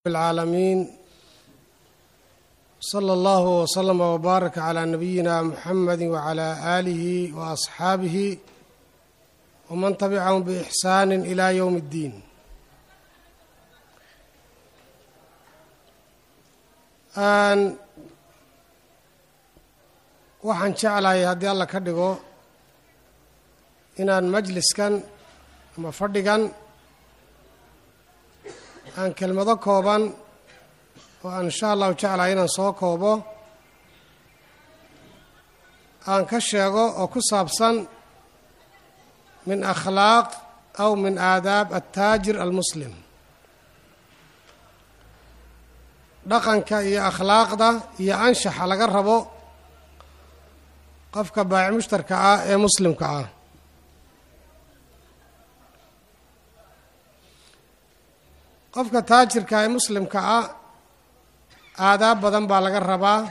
العالمين صلى الله وسلم وبارك على نبينا محمد وعلى آله وأصحابه ومن تبعهم بإحسان إلى يوم الدين aan waxaan jeclahay haddii alla ka dhigo inaan majliskan ama fadhigan aan kelmado kooban oo aan insha allahu jeclahay inaan soo koobo aan ka sheego oo ku saabsan min akhlaaq aw min aadaab attaajir almuslim dhaqanka iyo akhlaaqda iyo anshaxa laga rabo qofka baaci mushtarka ah ee muslimka ah qofka taajirka ee muslimka ah aadaab badan baa laga rabaa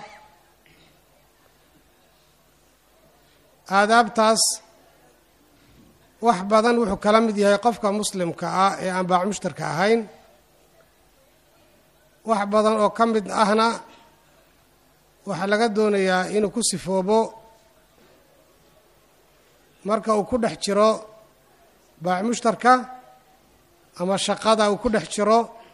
aadaabtaas wax badan wuxuu kala mid yahay qofka muslimka ah ee aan baaci mushtarka ahayn wax badan oo ka mid ahna waxaa laga doonayaa inuu ku sifoobo marka uu ku dhex jiro baaci mushtarka ama shaqada uu ku dhex jiro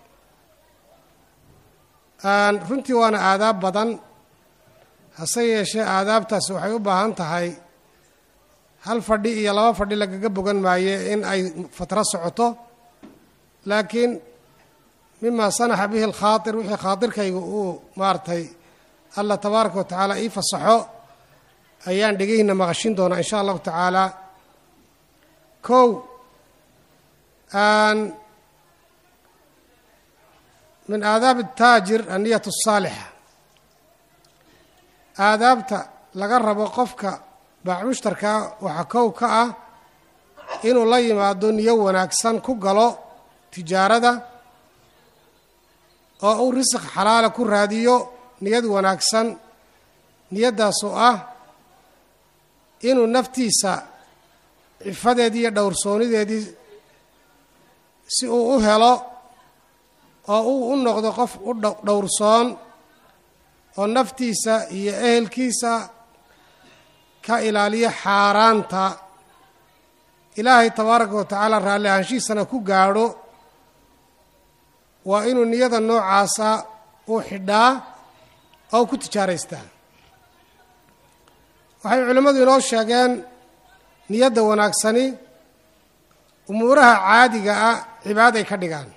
runtii waana aadaab badan hase yeeshee aadaabtaas waxay u baahan tahay hal fadhi iyo laba fadhi lagaga bogan maaye in ay fatro socoto laakiin mima sanaxa bihi alkhaatir wixii khaatirkayga uu maaragtay allah tabaaraka wa tacaala ii fasaxo ayaan dhegeyna maqashin doonaa insha allahu tacaala kow min aadaab ataajir anniyat asaalixa aadaabta laga rabo qofka baac mushtarkaa waxaa kow ka ah inuu la yimaado niyo wanaagsan ku galo tijaarada oo uu risiq xalaala ku raadiyo niyad wanaagsan niyaddaasoo ah inuu naftiisa cifadeedii iyo dhowrsoonideedii si uu u helo oo uu u noqdo qof u dhowrsoon oo naftiisa iyo ehelkiisa ka ilaaliyo xaaraanta ilaahay tabaaraka wa tacaala raalli ahaanshihiisana ku gaadho waa inuu niyada noocaasa uu xidhaa oo ku tijaaraystaa waxay culimmadu inoo sheegeen niyadda wanaagsani umuuraha caadiga ah cibaaday ka dhigaan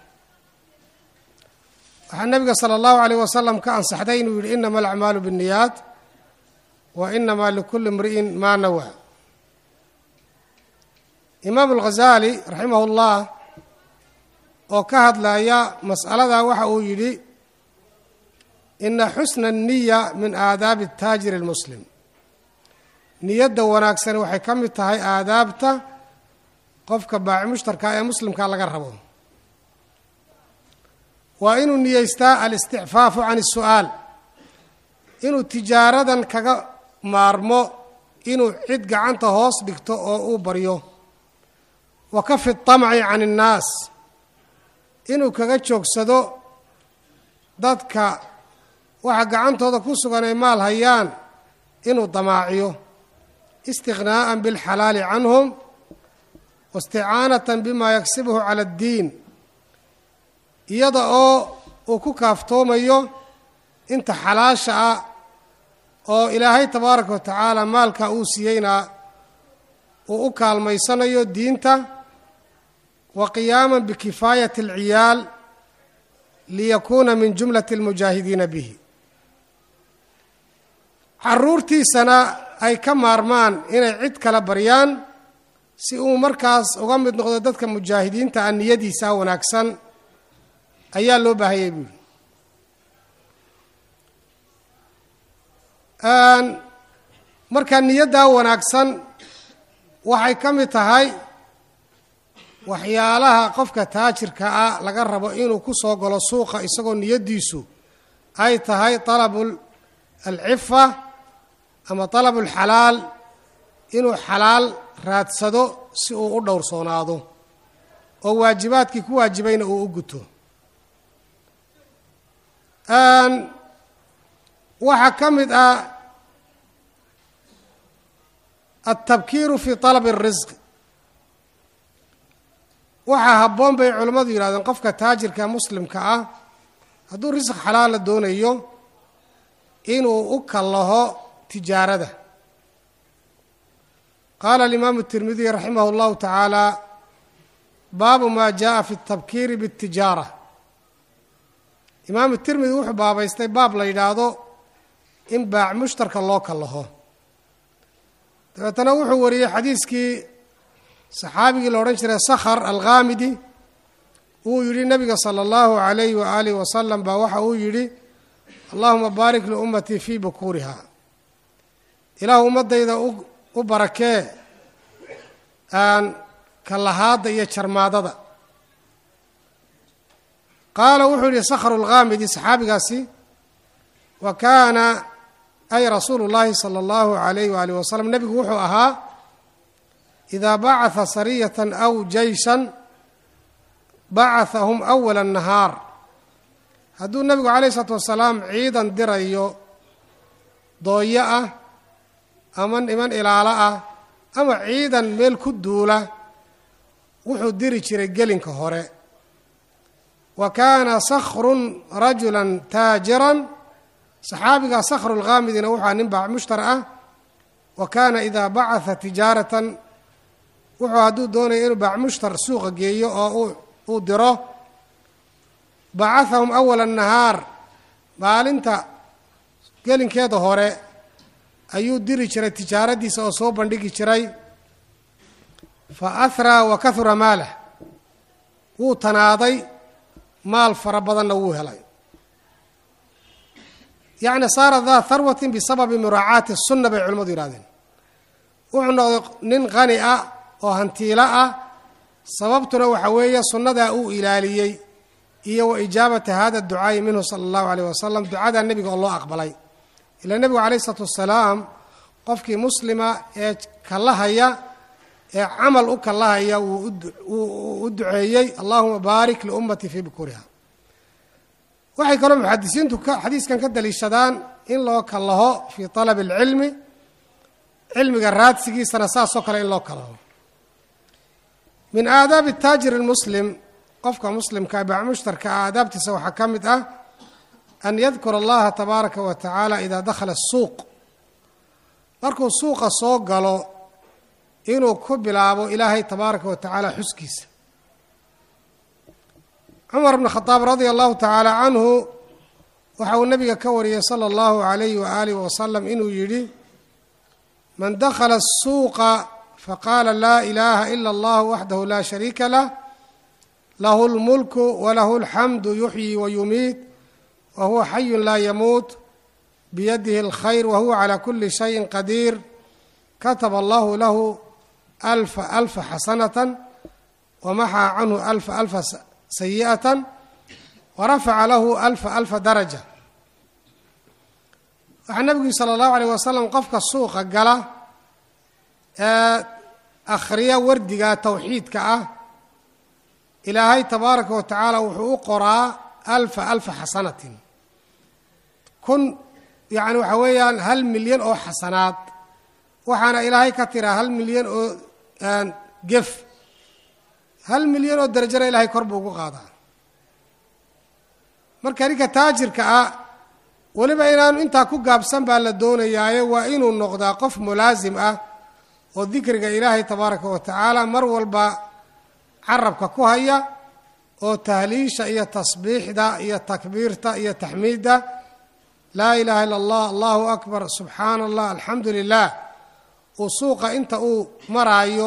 waxaa nebiga sala allahu alayh wasalam ka ansaxday inuu yidhi inama alacmaalu binniyaat wa inamaa likulli imri'in maa nawaa imaamu alghazaali raximah ullah oo ka hadlaya mas'aladaa waxa uu yidhi ina xusna الniya min aadaabi الtaajir اlmuslim niyadda wanaagsani waxay ka mid tahay aadaabta qofka baaci mushtarka ee muslimka laga rabo waa inuu niyeystaa alisticfaafu can الsu'aal inuu tijaaradan kaga maarmo inuu cid gacanta hoos dhigto oo uu baryo wa kafi الطamci can الnaas inuu kaga joogsado dadka waxa gacantooda ku sugan ay maal hayaan inuu damaaciyo istiqnaa'an bilxalaali canhum waisticaanatan bima yagsibuhu cala addiin iyada oo uu ku kaaftoomayo inta xalaasha ah oo ilaahay tabaaraka wa tacaala maalka uu siiyeyna uu u kaalmaysanayo diinta wa qiyaama bikifaayati alciyaal liyakuuna min jumlati almujaahidiina bihi caruurtiisana ay ka maarmaan inay cid kala baryaan si uu markaas uga mid noqdo dadka mujaahidiinta ah niyadiisa wanaagsan ayaa loo baahayay buuri marka niyaddaa wanaagsan waxay ka mid tahay waxyaalaha qofka taajirka ah laga rabo inuu ku soo galo suuqa isagoo niyaddiisu ay tahay talabu alcifa ama talabu alxalaal inuu xalaal raadsado si uu u dhowrsoonaado oo waajibaadkii ku waajibayna uu u guto waxaa ka mid ah altabkiiru fi طalabi الrisq waxaa habboon bay culimmadu yidhahdeen qofka taajirka muslimka ah hadduu risq xalaala doonayo inuu u kallaho tijaarada qaala alimaamu الtirmidiy raximah اllahu tacaala baabu ma jaءa fi الtabkiiri bالtijaara imaamu tirmidi wuxuu baabaystay baab la yidhaahdo in baac mushtarka loo kallaho dabeetana wuxuu wariyey xadiiskii saxaabigii la odhan jiray sakhar alkhaamidi uu yidhi nabiga sala allahu calayhi wa aalihi wasalam baa waxa uu yidhi allahuma baarik liummatii fii bukuuriha ilaahu ummaddayda u barakee aan kallahaadda iyo jarmaadada qaala wuxuu yihi sakhru lkhaamidi saxaabigaasi wa kaana ay rasuulu llaahi sala allahu alayh waaalih wasalam nebigu wuxuu ahaa idaa bacatha sariyatan aw jeyshan bacahahum awala nahaar hadduu nebigu calayh isalaatu wasalaam ciidan dirayo dooyo ah ama niman ilaalo ah ama ciidan meel ku duula wuxuu diri jiray gelinka hore wa kaana sakhrun rajulan taajiran saxaabigaa sakhru lkhaamidina wuxua nin baac mushtar ah wa kaana idaa bacatha tijaaratan wuxuu hadduu doonaya inuu baac mushtar suuqa geeyo oo uu diro bacahahum awala nahaar maalinta gelinkeeda hore ayuu diri jiray tijaaradiisa oo soo bandhigi jiray fa ahraa wa kahura maalah wuu tanaaday maal fara badanna wuu helay yacni saara daa harwatin bisababi muraacaati sunna bay culimmadu yidhahdeen wuxuu noqday nin qani ah oo hantiilo ah sababtuna waxa weeye sunnadaa uu ilaaliyey iyo wa ijaabata hada ducaa'i minhu sala allahu alayh wasalam ducadaa nebiga oo loo aqbalay ilaa nebigu calayh isalaatu wasalaam qofkii muslima ee kallahaya ee camal u kallahaya wuu u duceeyey allahuma baarik liummatii fii bukuriha waxay kaloo muxadisiintu xadiiskan ka daliishadaan in loo kallaho fii talabi alcilmi cilmiga raadsigiisana saasoo kale in loo kallaho min aadaabi taajir اlmuslim qofka muslimka baac mushtarka ah aadaabtiisa waxaa ka mid ah an yadkura allaha tabaaraka wa tacaala idaa dakhala الsuuq markuu suuqa soo galo inuu ku bilaabo ilaahay tabaaraka wa tacaala xuskiisa cumar bn khadaab radia allahu tacaala canhu waxa uu nabiga ka wariyey sala allahu alayhi waaalih wasalam inuu yidhi man dakhala الsuuqa faqaala laa ilaaha ila allah waxdahu laa shariika lah lahu اlmulku walahu اlxamdu yuxyi wayumiit wa huwa xayu laa yamuut biyadihi اlkhayr wa huwa calى kuli shayin qadiir kataba allahu lahu alfa alfa xasanata wamaxaa canhu alfa alfa sayi'atan warafaca lahu alfa alfa daraja waxaa nebigu sala allahu alayh wasalam qofka suuqa gala ee akhriya wardiga towxiidka ah ilaahay tabaaraka wa tacaala wuxuu u qoraa alfa alfa xasanatin kun yacni waxaa weeyaan hal milyan oo xasanaad waxaana ilaahay ka tiraa hal milyan oo gef hal milyan oo darajana ilaahay kor buu ugu qaadaa marka ninka taajirka ah weliba inaanu intaa ku gaabsan baa la doonayaaye waa inuu noqdaa qof mulaasim ah oo dikriga ilaahay tabaaraka wa tacaala mar walba carabka ku haya oo tahliisha iyo tasbiixda iyo takbiirta iyo taxmiidda laa ilaaha illa allah allahu akbar subxaana allah alxamdu lilah uu suuqa inta uu maraayo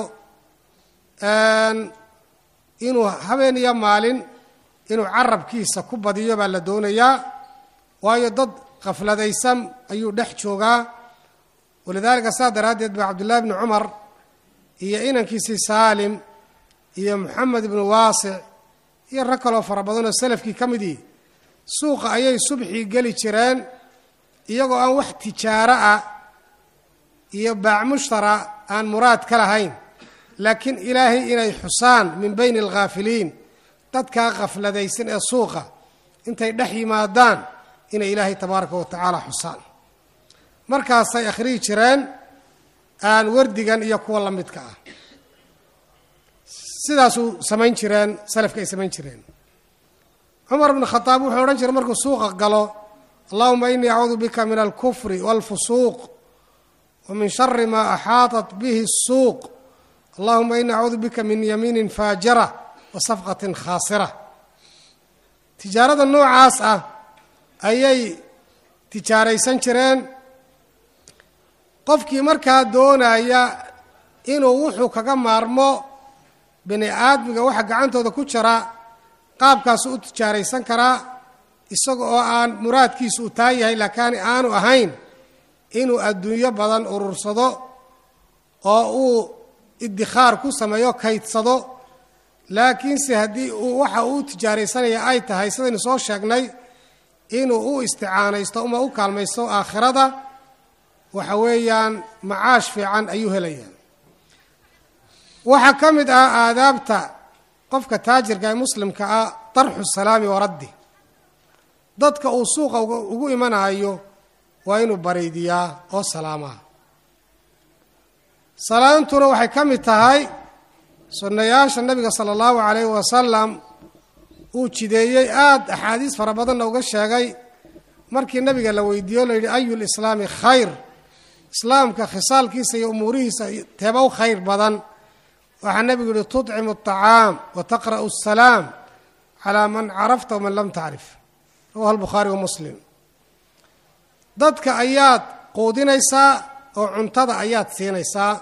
inuu habeen iyo maalin inuu carabkiisa ku badiyo baa la doonayaa waayo dad khafladaysan ayuu dhex joogaa walidaalika saa daraaddeed ba cabdullaahi bni cumar iyo inankiisii saalim iyo moxamed ibnu waasic iyo rag kaloo fara badan oo salafkii ka midii suuqa ayay subxii geli jireen iyagoo aan wax tijaaro ah iyo baac mushtara aan muraad ka lahayn laakiin ilaahay inay xusaan min bayni alghaafiliin dadkaa khafladaysan ee suuqa intay dhex yimaadaan inay ilaahay tabaaraka wa tacaala xusaan markaasay akhriyi jireen aan wardigan iyo kuwa la midka ah sidaasuu samayn jireen salafka ay samayn jireen cumar bn khadaab wuxuu odhan jiray markuu suuqa galo allahuma inii acuudu bika min alkufri wاlfusuuq wa min shari ma axaaطat bihi الsuuq allahuma inii acuudu bika min yamiini faajira wa safqatin khaasira tijaarada noocaas ah ayay tijaaraysan jireen qofkii markaa doonaya inuu wuxuu kaga maarmo bini aadmiga waxa gacantooda ku jira qaabkaasu u tijaaraysan karaa isaga oo aan muraadkiisu u taa yahay laakiin aanu ahayn inuu adduunyo badan urursado oo uu iddikhaar ku sameeyo kaydsado laakiinse haddii uu waxa uu tijaaraysanaya ay tahay sidaynu soo sheegnay inuu u isticaanaysto uma u kaalmaysto aakhirada waxa weeyaan macaash fiican ayuu helayaa waxaa ka mid ah aadaabta qofka taajirka ee muslimka ah darxu salaami waraddi dadka uu suuqa ugu imanayo waa inuu baraydiyaa oo salaamaa salaantuna waxay ka mid tahay sunnayaasha nabiga sala allahu calayhi wasalam uu jideeyey aada axaadiis fara badanna uga sheegay markii nabiga la weydiiyo la yidhi ayu lislaami khayr islaamka khisaalkiisa iyo umuurihiisa teeba u khayr badan waxaa nebigu yihi tuطcimu الطacaam wa taqra'u الsalaam calaa man carafta waman lam tacrif rawahu albukhaari wa muslim dadka ayaad quudinaysaa oo cuntada ayaad siinaysaa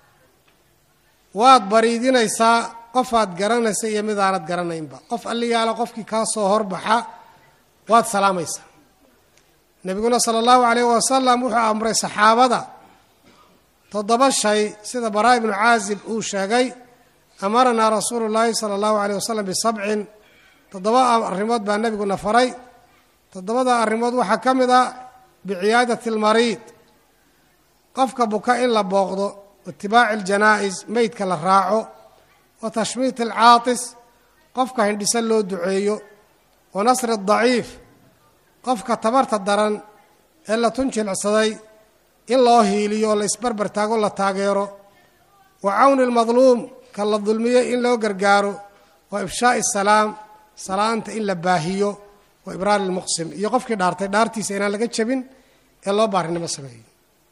waad bariidinaysaa qofaad garanaysa iyo midaanad garanaynba qof alliyaala qofkii kaa soo horbaxa waad salaamaysaa nebiguna sala allahu calayh wasalam wuxuu amray saxaabada toddoba shay sida baraa ibnu caazib uu sheegay amaranaa rasuulu llaahi sala allahu calayh wasalam bisabcin toddoba arrimood baa nebiguna faray toddobada arrimood waxaa ka mid ah biciyaadati almariid qofka buka in la booqdo waitibaaci aljanaa'is meydka la raaco wa tashmiit alcaatis qofka hindhisan loo duceeyo wa nasri adaciif qofka tabarta daran ee la tunjilcsaday in loo hiiliyo oo la isbarbar taago la taageero wa cawni almadluum ka la dulmiyo in loo gargaaro wa ifshaa'i asalaam salaanta in la baahiyo wa ibraari lmuqsim iyo qofkii dhaartay dhaartiisa inaan laga jebin ee loo baarinimo sameeyo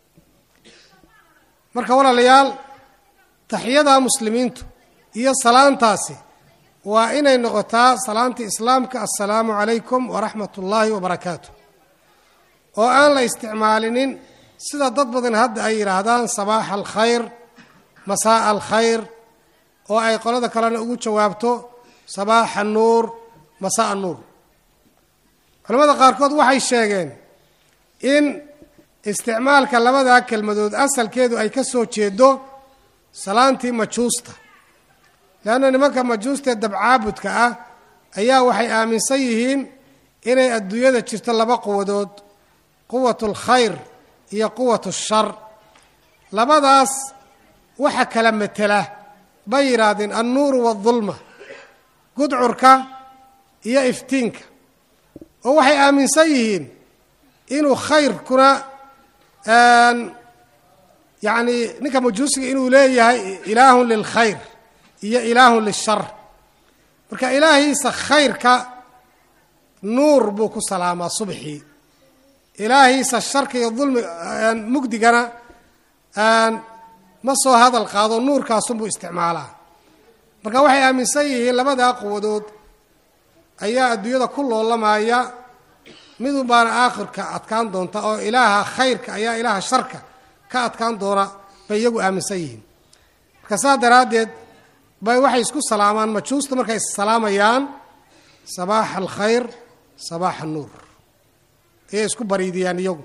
marka walaalayaal taxiyada muslimiintu iyo salaantaasi waa inay noqotaa salaanta islaamka assalaamu calaykum waraxmat ullaahi wabarakaatu oo aan la isticmaalinin sida dad badan hadda ay yidhaahdaan sabaaxa alkhayr masaa'a alkhayr oo ay qolada kalena ugu jawaabto sabaaxa nuur masaa'a nuur culamada qaarkood waxay sheegeen in isticmaalka labadaa kelmadood asalkeedu ay ka soo jeedo salaantii majuusta leanna nimanka majuusta ee dabcaabudka ah ayaa waxay aaminsan yihiin inay adduunyada jirto laba quwadood quwat alkhayr iyo quwat ashar labadaas waxa kala matela bay yidhaahdeen annuuru waaldulma gudcurka iyo iftiinka oo waxay aaminsan yihiin inuu khayrkuna yacni ninka majuusiga inuu leeyahay ilaahun lilkhayr iyo ilaahun lishar marka ilaahiisa khayrka nuur buu ku salaamaa subxii ilaahiisa sharka iyo dulmi mugdigana ma soo hadal qaado nuurkaasunbuu isticmaalaa marka waxay aaminsan yihiin labadaa quwadood ayaa adduunyada ku loolamaya midun baana aakhirka adkaan doonta oo ilaaha khayrka ayaa ilaaha sharka ka adkaan doona bay iyagu aaminsan yihiin marka saa daraaddeed bay waxay isku salaamaan majuusta markay issalaamayaan sabaaxa alkhayr sabaaxa nuur ayay isku bariidiyaan iyagu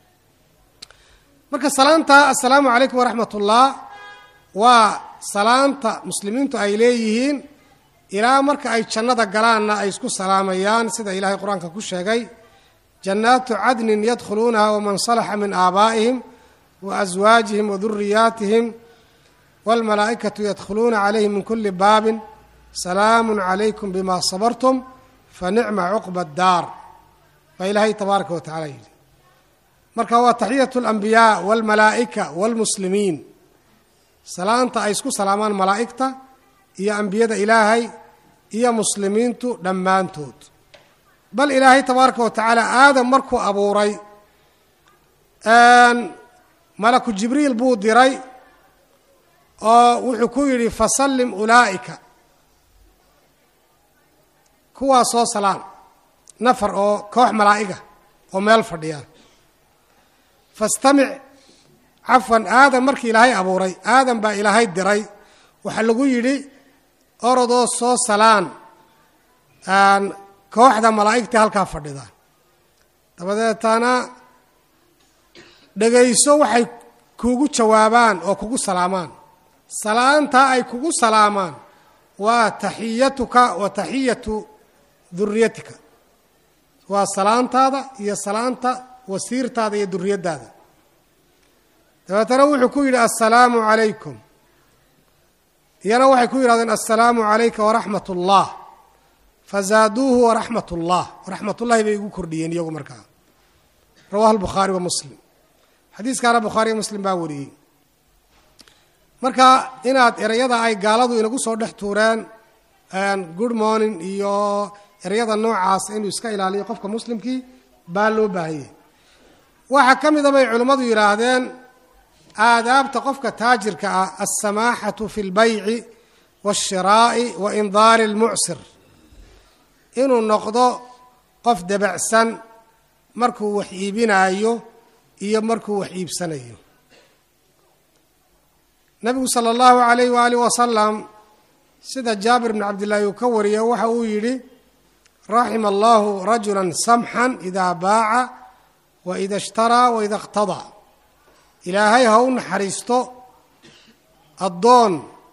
marka salaanta assalaamu calaykum waraxmat ullah waa salaanta muslimiintu ay leeyihiin ilaa marka ay jannada galaanna ay isku salaamayaan sida ilaahay qur-aanka ku sheegay jannaatu cadnin yadkhuluunaha waman salaxa min aabaa'ihim wa aswaajihim wa duriyaatihim wاlmalaa'ikatu yadkhuluuna calayhim min kuli baabin salaamu calaykum bima sabartum fanicma cuqba daar baa ilaahay tabaaraka wa tacala yidhi marka waa taxiyatu alambiyaa walmalaa'ika waalmuslimiin salaanta ay isku salaamaan malaa'igta iyo ambiyada ilaahay iyo muslimiintu dhammaantood bal ilaahay tabaaraka wa tacaala aadam markuu abuuray malaku jibriil buu diray oo wuxuu ku yidhi fasallim ulaa'ika kuwaa soo salaan nafar oo koox malaa'iga oo meel fadhiya fastamic cafwan aadam markii ilaahay abuuray aadam baa ilaahay diray waxaa lagu yidhi orodoo soo salaan kooxda malaa'igta halkaa fadhida dabadeetana dhegayso waxay kugu jawaabaan oo kugu salaamaan salaantaa ay kugu salaamaan waa taxiyatuka wa taxiyatu duriyatika waa salaantaada iyo salaanta wasiirtaada iyo duriyaddaada dabeetana wuxuu ku yidhi assalaamu calaykum iyana waxay ku yidhahdeen assalaamu calayka waraxmat ullah fazaaduuhu waraxmat ullah waraxmat ullahi bay igu kordhiyeen iyagu markaa rawahu albukhaari wa muslim xadiiskaana bukhaariyo muslim baa wariyey marka inaad ereyada ay gaaladu inagu soo dhex tuureen good morning iyo ereyada noocaas inuu iska ilaaliyo qofka muslimkii baa loo baahanyay waxaa ka mida bay culimmadu yidhaahdeen aadaabta qofka taajirka ah alsamaaxatu fi lbayci waashiraa'i wa indaari almucsir inuu noqdo qof debacsan markuu wax iibinaayo iyo markuu wax iibsanayo nabigu sala allahu alayh waaalih wasalam sida jaabir bn cabdillaahi uu ka wariyo waxa uu yidhi raxima allahu rajula samxan idaa baaca wa ida ishtaraa wa ida iqtadaa ilaahay ha u naxariisto addoon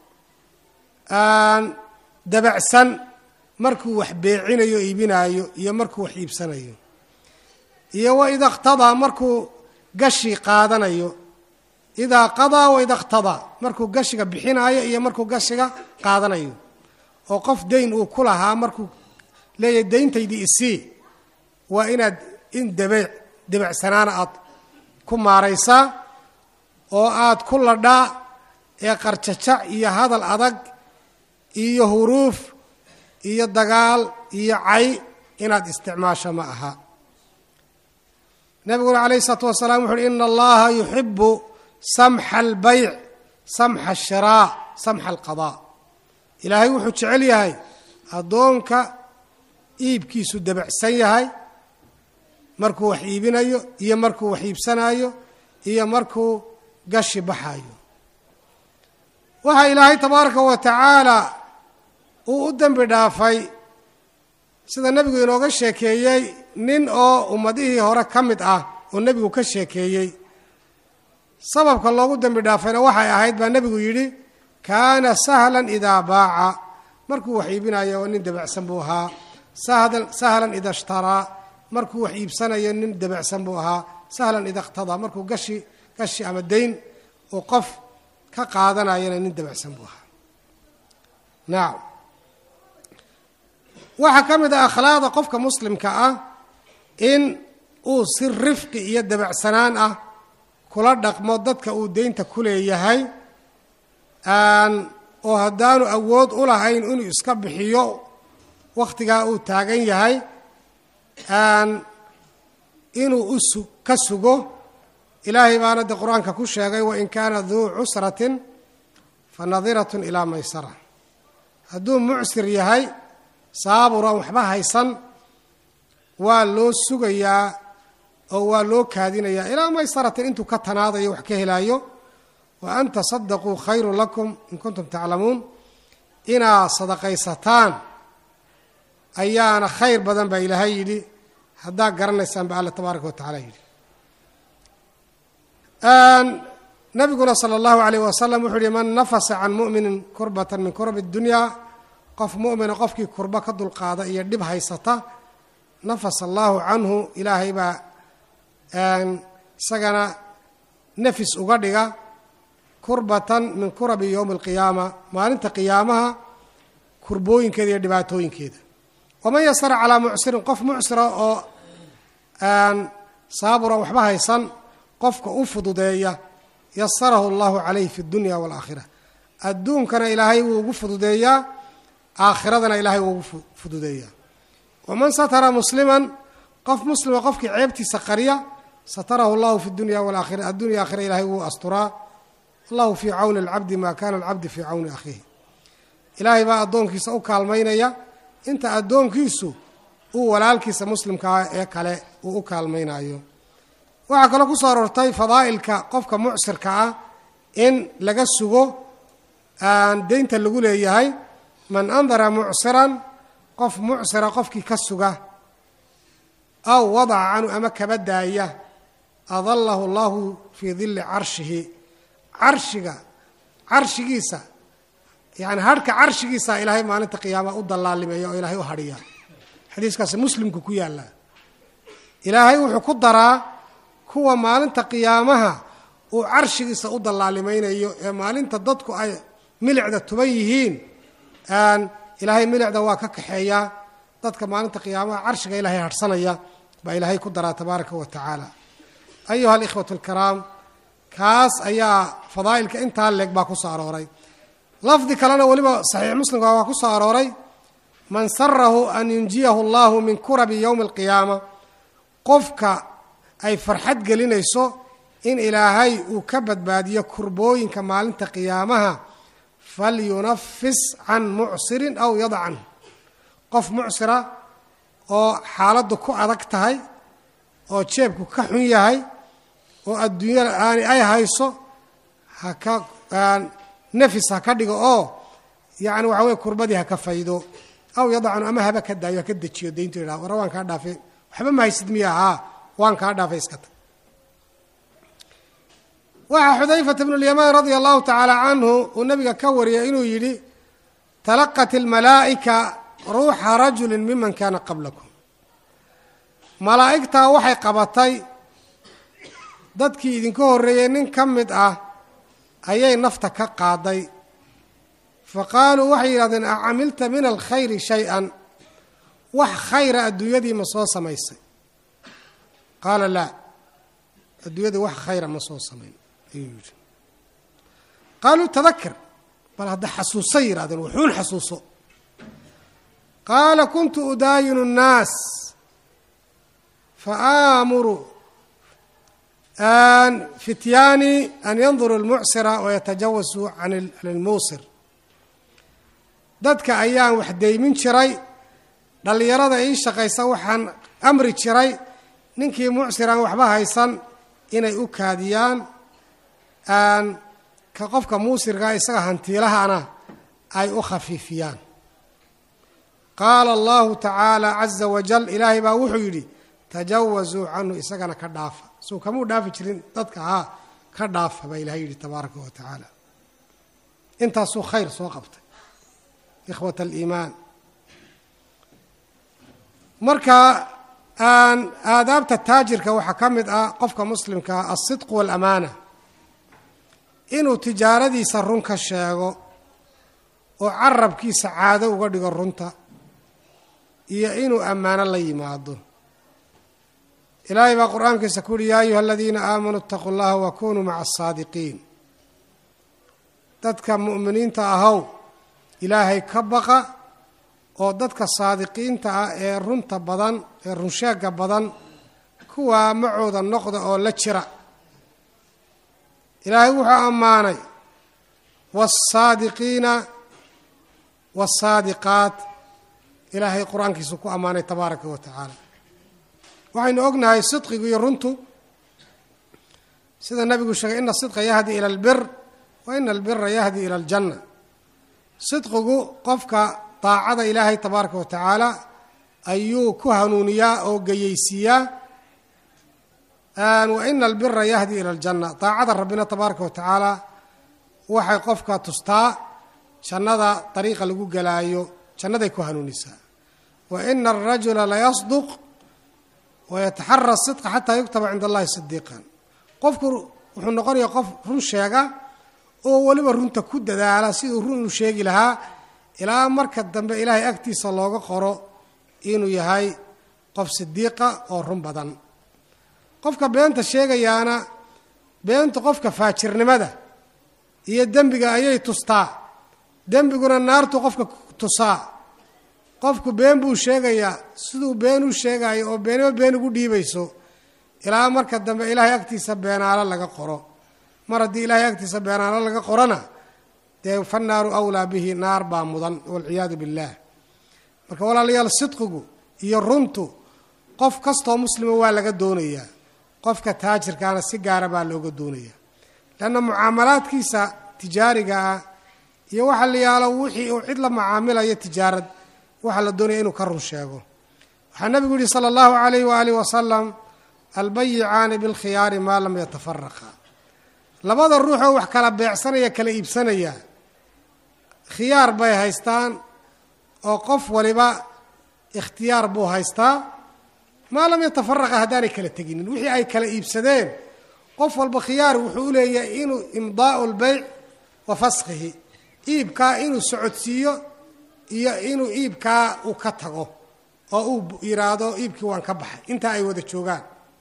dabacsan markuu wax beecinayo iibinaayo iyo markuu wax iibsanayo iyo wa ida iqtadaa markuu gashi qaadanayo idaa qadaa wa ida iqtadaa markuu gashiga bixinaayo iyo markuu gashiga qaadanayo oo qof dayn uu ku lahaa markuu leeyahay dayntaydii isii waa inaad in dabeec debacsanaana aad ku maaraysaa oo aad ku ladhaa ee qarjajac iyo hadal adag iyo huruuf iyo dagaal iyo cay inaad isticmaasho ma aha nabiguna calayhi isalaatu wasalaam wuxu uhi ina allaha yuxibu samxa albayc samxa ashiraa samxa alqadaa ilaahay wuxuu jecel yahay addoonka iibkiisu debacsan yahay markuu wax iibinayo iyo markuu wax iibsanayo iyo markuu gashi baxayo waxaa ilaahay tabaaraka wa tacaala uu u dembi dhaafay sida nebigu inooga sheekeeyey nin oo ummadihii hore ka mid ah oo nebigu ka sheekeeyey sababka loogu dembi dhaafayna waxay ahayd baa nebigu yidhi kaana sahlan idaa baaca markuu wax iibinayo nin debacsan buu ahaa sahlan ida ishtaraa markuu wax iibsanayo nin debacsan buu ahaa sahlan ida iqtadaa markuu gashi gashi ama dayn uu qof ka qaadanayana nin debacsan buu ahaa nacam waxaa ka mid ah akhlaaqda qofka muslimka ah in uu si rifqi iyo debacsanaan ah kula dhaqmo dadka uu deynta ku leeyahay oo haddaanu awood u lahayn inuu iska bixiyo wakhtigaa uu taagan yahay inuu u ka sugo ilaahay baana de qur-aanka ku sheegay wain kaana duu cusratin fa nadiratun ilaa maysara hadduu mucsir yahay saaburan waxba haysan waa loo sugayaa oo waa loo kaadinayaa ilaa maysaratin intuu ka tanaadayo wax ka helaayo wa an tasadaquu khayrun lakum in kuntum taclamuun inaad sadaqaysataan ayaana khayr badan baa ilaahay yidhi haddaa garanaysaan ba alla tabaaraka wa tacala yidhi nabiguna sala allahu alayh wasalam wuxuu yihi man nafasa can mu'minin kurbatan min kurabi اdunyaa qof mu'mina qofkii kurba ka dulqaada iyo dhib haysata nafasa allahu canhu ilaahay baa isagana nafis uga dhiga kurbatan min kurabi yowmi alqiyaama maalinta qiyaamaha kurbooyinkeeda iyo dhibaatooyinkeeda waman yasara calaa mucsirin qof mucsira oo saaburan waxba haysan qofka u fududeeya yasarahu allahu calayh fi dunya waalaakhira adduunkana ilaahay wuu ugu fududeeyaa aakhiradana ilaahay wuu ugu fududeeyaa waman satara musliman qof muslima qofkii ceebtiisa qarya satarahu allahu fi dunya walaakhira addunya aakhira ilahay wuu asturaa allahu fii cawni alcabdi maa kana alcabdi fii cawni akhiihi ilaahay baa addoonkiisa u kaalmaynaya inta addoonkiisu uu walaalkiisa muslimkaa ee kale uu u kaalmaynayo waxaa kaloo ku soo aroortay fadaa'ilka qofka mucsirka ah in laga sugo deynta lagu leeyahay man andara mucsiran qof mucsira qofkii ka suga aw wadaca canhu ama kaba daaya adallahu allahu fii dilli carshihi carshiga carshigiisa yani harhka carshigiisa ilaahay maalinta qiyaama u dallaalimeeya oo ilaahay u hadhiya xadiiskaasi muslimku ku yaallaa ilaahay wuxuu ku daraa kuwa maalinta qiyaamaha uu carshigiisa u dallaalimaynayo ee maalinta dadku ay milicda tuban yihiin ilaahay milicda waa ka kaxeeyaa dadka maalinta qiyaamaha carshiga ilaahay harhsanaya baa ilaahay ku daraa tabaaraka wa tacaala ayuha alikhwatu alkiraam kaas ayaa fadaa'ilka intaa leeg baa ku soo arooray lafdi kalena weliba saxiix muslimka waa ku soo arooray man sarahu an yunjiyahu allahu min kurabi yowmi alqiyaama qofka ay farxad gelinayso in ilaahay uu ka badbaadiyo kurbooyinka maalinta qiyaamaha falyunafis can mucsirin aw yada canhu qof mucsira oo xaaladdu ku adag tahay oo jeebku ka xun yahay oo adduunyada aani ay hayso haka nafis ha ka dhigo oo yacni waxa weye kurbadii ha ka faydo aw yadacnu ama haba ka daayo ha ka dejiyo dayntu yidhaha warra waan kaa dhaafay waxba ma haysid miya haa waan kaa dhaafay iska tag waxaa xudayfata bnu lyamaan radia allahu tacaala canhu uu nabiga ka wariyay inuu yidhi talaqat almalaa'ika ruuxa rajulin miman kaana qablakum malaa'igtaa waxay qabatay dadkii idinka horreeyey nin ka mid ah ayay nafta ka qaaday fa qaaluu waxay yidhahdeen a camilta min alkhayri shay-an wax khayra adduunyadii ma soo samaysay qaala laa adduunyadii wax khayra ma soo samayn ayuu yidhi qaaluu tadakar bal hadda xasuusay yidhahdeen wuxuun xasuuso qaala kuntu udaayinu nnaas fa aamuru fityaani an yanduru lmucsira wayatajawasuu can ilmuusir dadka ayaan wax deymin jiray dhallinyarada ii shaqaysa waxaan amri jiray ninkii mucsiraan waxba haysan inay u kaadiyaan ka qofka muusirkaa isaga hantiilahana ay u khafiifiyaan qaala allahu tacaala caza wajal ilaahay baa wuxuu yidhi tajawasuu canhu isagana ka dhaafa suu kamuu dhaafi jirin dadka haa ka dhaafa baa ilahay yidhi tabaaraka wa tacaala intaasuu khayr soo qabtay ikhwat aliimaan marka aadaabta taajirka waxaa ka mid ah qofka muslimkaa alsidqu waalamaana inuu tijaaradiisa run ka sheego oo carabkiisa caado uga dhigo runta iyo inuu ammaano la yimaado ilaahay baa qur-aankiisa ku uhi yaa ayuha aladiina aamanuu itaquu llaha wa kunuu maca asaadiqiin dadka mu'miniinta ahow ilaahay ka baqa oo dadka saadiqiinta ah ee runta badan ee runsheegga badan kuwaa macooda noqda oo la jira ilaahay wuxuu ammaanay wasaadiqiina wasaadiqaat ilaahay qur-aankiisu ku ammaanay tabaaraka wa tacaala waxaynu ognahay sidqigu iyo runtu sida nabigu sheegay ina sidqa yahdi ila albir wa ina albira yahdi ila aljanna sidqigu qofka daacada ilaahay tabaaraka wa tacaala ayuu ku hanuuniyaa oo geyeysiiyaa wa ina albira yahdi ila aljanna daacada rabbina tabaaraka wa tacaala waxay qofka tustaa jannada dariiqa lagu gelaayo jannaday ku hanuunisaa wa ina alrajula layasduq wayataxara sidqa xataa yuktaba cinda allahi sidiiqan qofku wuxuu noqonayaa qof run sheega oo weliba runta ku dadaala siduu run uu sheegi lahaa ilaa marka dambe ilaahay agtiisa looga qoro inuu yahay qof sidiiqa oo run badan qofka beenta sheegayaana beentu qofka faajirnimada iyo dembiga ayay tustaa dembiguna naartu qofka tusaa qofku been buu sheegayaa siduu been u sheegayo oo beenimo been ugu dhiibayso ilaa marka dambe ilaahay agtiisa beenaalo laga qoro mar haddii ilaahay agtiisa beenaalo laga qorona dee fannaaru awlaa bihi naar baa mudan walciyaadu billaah marka walaalayaal sidqigu iyo runtu qof kastoo muslima waa laga doonayaa qofka taajirkaana si gaara baa looga doonayaa leanna mucaamalaadkiisa tijaariga ah iyo waxa la yaalo wixii uu cid la macaamilayo tijaarad waxaa la doonaya inuu ka run sheego waxaa nabigu yihi sala allahu alayh waaalih wasalam albayicaani bilkhiyaari maa lam yatafaraqa labada ruuxoo wax kala beecsanaya kala iibsanaya khiyaar bay haystaan oo qof waliba ikhtiyaar buu haystaa maa lam yatafaraqa haddaanay kala teginin wixii ay kala iibsadeen qof walba khiyaar wuxuu u leeyahay inuu imdaau lbeyc wa faskhihi iibkaa inuu socodsiiyo iyo inuu iibkaa uu ka tago oo uu yidhaahdo iibkii waan ka baxay intaa ay wada joogaan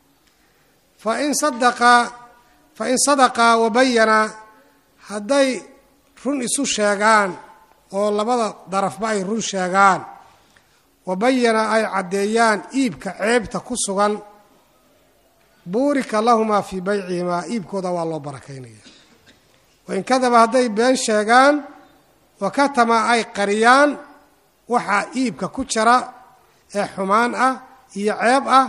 fain sadaqaa fain sadaqaa wabayanaa hadday run isu sheegaan oo labada darafba ay run sheegaan wabayana ay caddeeyaan iibka ceebta ku sugan buurika lahumaa fii baycihimaa iibkooda waa loo barakaynaya wain kadaba hadday been sheegaan wakatama ay qariyaan waxaa iibka ku jira ee xumaan ah iyo ceeb ah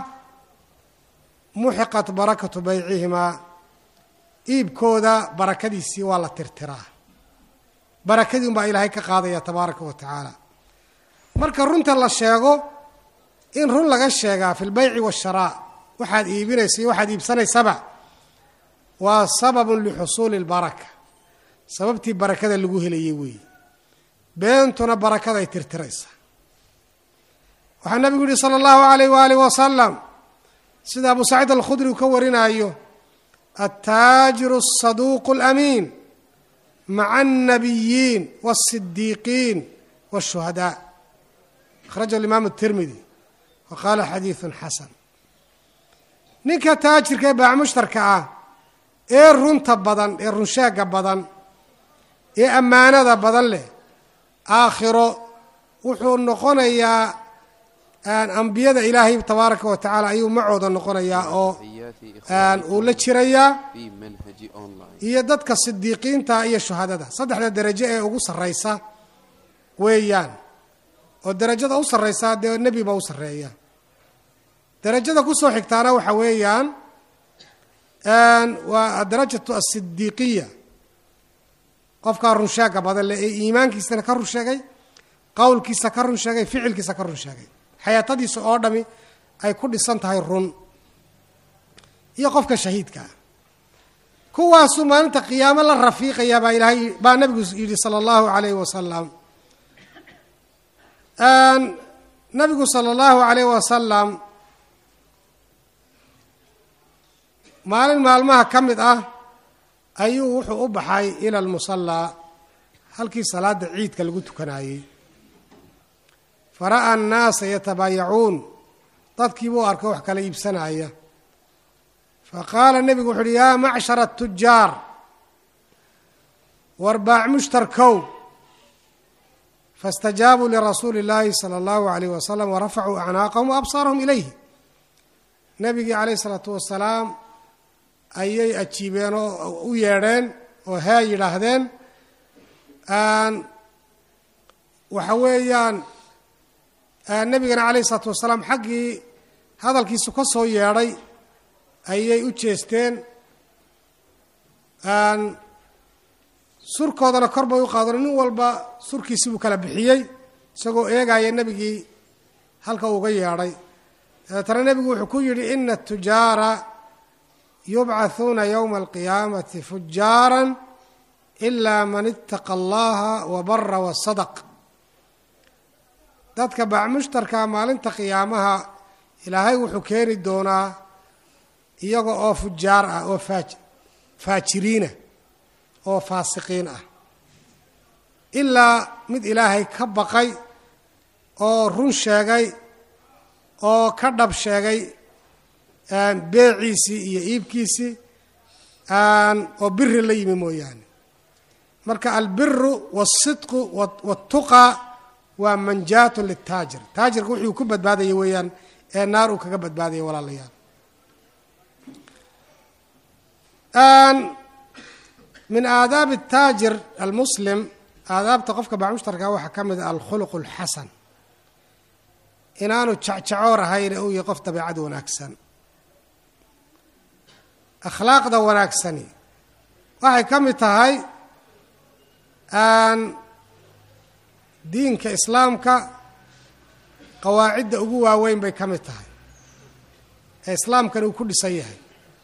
muxiqat barakatu baycihimaa iibkooda barakadiisii waa la tirtiraa barakadii unbaa ilaahay ka qaadaya tabaaraka wa tacaala marka runta la sheego in run laga sheegaa fi lbayci waasharaa waxaad iibinaysa iyo waxaad iibsanaysaba waa sababun lixusuuli lbaraka sababtii barakada lagu helayay weeye beentuna barakaday tirtiraysa waxaa nabigu yihi sala allahu alayh waalih wasalam sida abu saciid alkhudri uu ka warinaayo altaajiru asaduuqu alamiin maca alnabiyiin walsidiiqiin walshuhadaa akhrajahu alimaamu tirmidi wa qaala xadiidun xasan ninka taajirka ee baacmushtarka ah ee runta badan ee runsheega badan ee ammaanada badan leh aakhiro wuxuu noqonayaa ambiyada ilaahay tabaaraka wa tacaala ayuu macooda noqonayaa oo uu la jirayaa iyo dadka sidiiqiinta iyo shuhadada saddexda derajo ee ugu sarraysa weeyaan oo derajada u sarraysa dee nebi baa u sarreeya derajada kusoo xigtaana waxa weeyaan waa adarajatu asidiiqiya qofkaa runsheega badan leh ee iimaankiisana ka run sheegay qowlkiisa ka run sheegay ficilkiisa ka run sheegay xayaatadiisa oo dhami ay ku dhisan tahay run iyo qofka shahiidka ah kuwaasuu maalinta qiyaamo la rafiiqaya baa ilaahay baa nabigu yidhi sala allahu alayhi wasalam nabigu sala allahu alayh wasalam maalin maalmaha ka mid ah ayuu wuxuu u baxay ila almusallaa halkii salaada ciidka lagu tukanayey fara'a annaasa yatabaayacuun dadkiibuu arkay wax kala iibsanaya faqaala nebigu wuxu uhi yaa macshara atujaar war baac mushtarkow faاstajaabuu lirasuuli اllaahi salى اllahu alayh wasalam warafacuu acnaaqahum waabsaarahum ilayhi nebigii calayh isalaatu wasalaam ayay ajiibeen oo u yeedheen oo hee yidhaahdeen waxa weeyaan nebigana calayh isalaatu wasalaam xaggii hadalkiisu ka soo yeedhay ayay u jeesteen surkoodana kor bay u qaadeen nin walba surkiisi buu kala bixiyey isagoo eegaya nebigii halka uuga yeedhay dabeetana nebigu wuxuu ku yidhi ina atujaara yubcathuuna yowma alqiyaamati fujaaran ilaa man ittaqa allaha wa bara wasadaq dadka bacmushtarka maalinta qiyaamaha ilaahay wuxuu keeni doonaa iyaga oo fujaar ah oo faaj faajiriina oo faasiqiin ah ilaa mid ilaahay ka baqay oo run sheegay oo ka dhab sheegay beeciisii iyo iibkiisii oo biri la yimi mooyaane marka albiru wasidqu watuqa waa manjaatun litaajir taajirka wuxuu ku badbaadaya weeyaan ee naar uu kaga badbaadaya walaalayaal min aadaabi ataajir almuslim aadaabta qofka bacmushtarka waxaa ka mid a alkhuluq alxasan inaanu jacjacoor ahayn ee uu yahay qof dabeecad wanaagsan akhlaaqda wanaagsani waxay ka mid tahay diinka islaamka qawaacidda ugu waaweyn bay ka mid tahay ee islaamkani uu ku dhisan yahay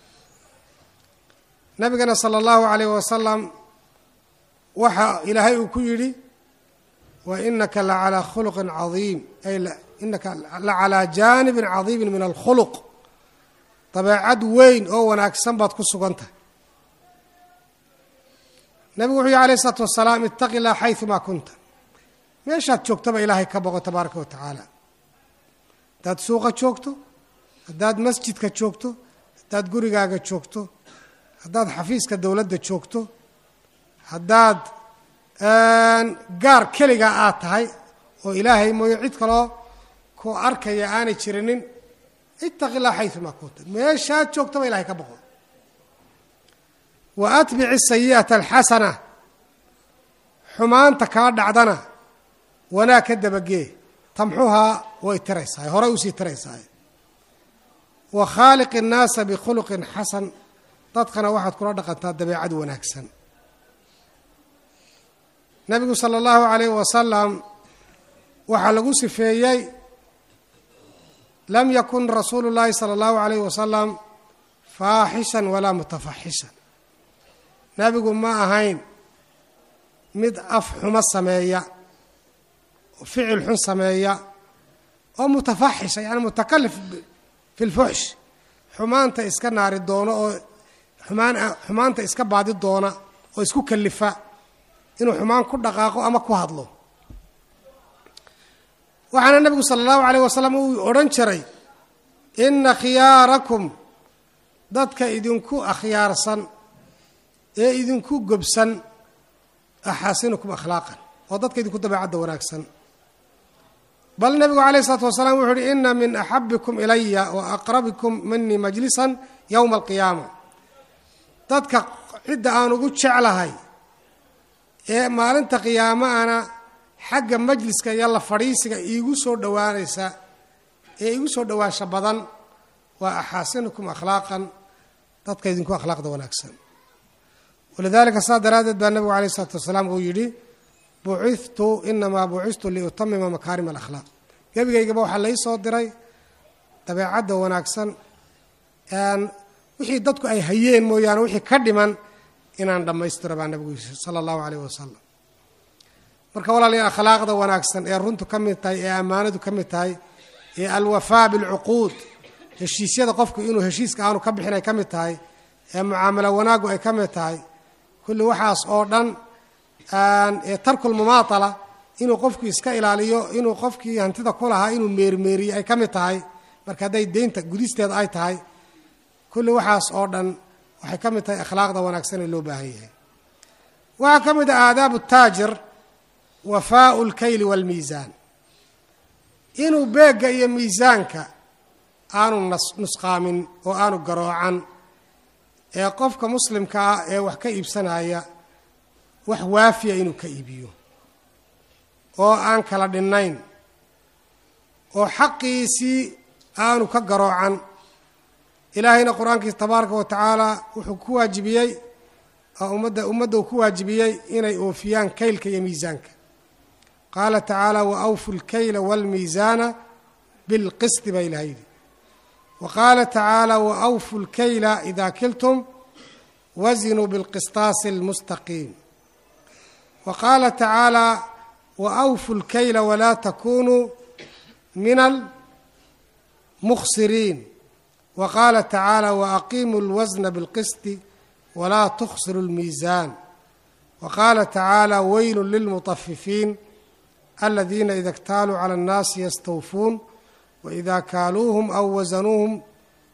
nabigana sala allahu calayh wasalam waxa ilaahay uu ku yidhi wa inaka la calaa khuluqin cadiim ay inaka la calaa jaanibin cadiimin min alkhuluq dabeecad weyn oo wanaagsan baad ku sugan tahay nabigu wuxuu yihi alayh isalaatu wasalaam ittaqi llah xayumaa kunta meeshaad joogtaba ilaahay ka boqo tabaaraka wa tacaala haddaad suuqa joogto haddaad masjidka joogto haddaad gurigaaga joogto haddaad xafiiska dowladda joogto haddaad gaar keligaa aad tahay oo ilaahay mooyo cid kaloo ku arkaya aanay jirinin ittaqi llah xayumaa kunta meeshaad joogtaba ilahay ka boqo wa atbici sayi'ata alxasana xumaanta kaa dhacdana wanaag ka dabagee tamxuhaa way tiraysahay horay usii tiraysahay wa khaaliqi innaasa bikhuluqin xasan dadkana waxaad kula dhaqantaa dabeecad wanaagsan nabigu sala allahu calayh wasalam waxaa lagu sifeeyey lam yakun rasuulu llaahi sala allahu calayh wasalam faaxishan walaa mutafaxishan nabigu ma ahayn mid af xumo sameeya oo ficil xun sameeya oo mutafaxisha yani mutakalif fi lfuxsh xumaanta iska naari doono oo xumaan xumaanta iska baadi doona oo isku kalifa inuu xumaan ku dhaqaaqo ama ku hadlo waxaana nebigu sala allahu calayh wasalam uu odhan jiray inna khiyaarakum dadka idinku akhyaarsan ee idinku gobsan axaasinukum akhlaaqan oo dadka idinku dabeecadda wanaagsan bal nebigu calayh isalaatu wasalaam wuxuu uhi ina min axabikum ilaya wa aqrabikum minii majlisan yowma alqiyaama dadka cidda aan ugu jeclahay ee maalinta qiyaamaana xagga majliska iyo la fadhiisiga iigu soo dhowaanaysa ee iigu soo dhowaansha badan waa axaasinukum akhlaaqan dadka idinku akhlaaqda wanaagsan walidaalika saa daraaddeed baa nebigu alayh isalaatu wasalaam uu yidhi bucitu inamaa bucistu liutamima makaarim alakhlaaq gebigaygaba waxaa lai soo diray dabeecadda wanaagsan wixii dadku ay hayeen mooyaane wixii ka dhiman inaan dhammaystiro baa nebigu yii sala allahu calayh wasalam marka walaalayaal akhlaaqda wanaagsan ee runtu ka mid tahay ee ammaanadu ka mid tahay ee alwafaa bilcuquud heshiisyada qofku inuu heshiiska aanu ka bixin ay ka mid tahay ee mucaamalo wanaaggu ay ka mid tahay kulli waxaas oo dhan ee tarkulmumaatala inuu qofku iska ilaaliyo inuu qofkii hantida ku lahaa inuu meermeeriyo ay ka mid tahay marka hadday deynta gudisteeda ay tahay kulli waxaas oo dhan waxay ka mid tahay akhlaaqda wanaagsan ee loo baahan yahay waxaa ka mid ah aadaabu taajir wafaau lkayli waalmiisaan inuu beegga iyo miisaanka aanu nusqaamin oo aanu garoocan ee qofka muslimka ah ee wax ka iibsanaya wax waafiya inuu ka iibiyo oo aan kala dhinnayn oo xaqiisii aanu ka garoocan ilaahayna qur-aankiisa tabaaraka wa tacaala wuxuu ku waajibiyey ummadda ummadda uu ku waajibiyey inay oofiyaan kaylka iyo miisaanka qaala tacaala wa awfu lkayla waalmiisaana bilqisti baa ilaha yidhi wa qaala tacaala wa awfu lkayla idaa kiltum wazinuu bilqistaasi almustaqiim wa qaala tacaala wa awfu lkayla walaa takunuu min almukhsiriin wa qaala tacaala wa aqiimuu lwasna bilqisti walaa tukhsiru lmiisaan wa qaala tacaala weylu lilmutafifiin aladiina ida اktaaluu cala اnnaasi yastawfuun waida kaaluuhum aw wasanuuhum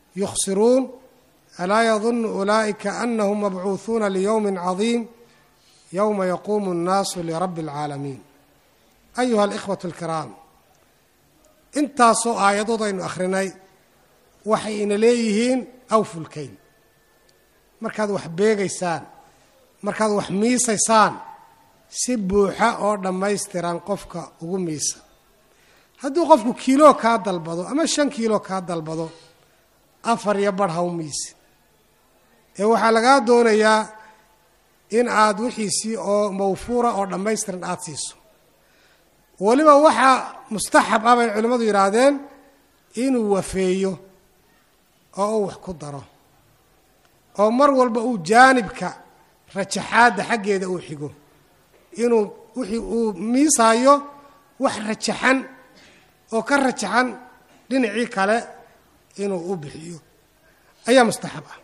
yukhsiruun alaa yadunu ulaa'ika anahum mabcuuhuuna liyowmi cadiim yowma yaquumu اnnaasu lirabbi اlcaalamiin ayuha alikhwatu alkiraam intaasoo aayadood aynu akhrinay waxay ina leeyihiin awfulkeyn markaad wax beegaysaan markaad wax miisaysaan si buuxa oo dhammaystiran qofka ugu miisa hadduu qofku kiilo kaa dalbado ama shan kiilo kaa dalbado afar iyo barh ha u miisi ee waxaa lagaa doonayaa in aad wixiisii oo mawfuura oo dhammaystiran aada siiso weliba waxaa mustaxab ah bay culimmadu yidhaahdeen inuu wafeeyo oo uu wax ku daro oo mar walba uu jaanibka rajaxaadda xaggeeda uu xigo inuu wixii uu miisaayo wax rajaxan oo ka rajaxan dhinacii kale inuu u bixiyo ayaa mustaxab ah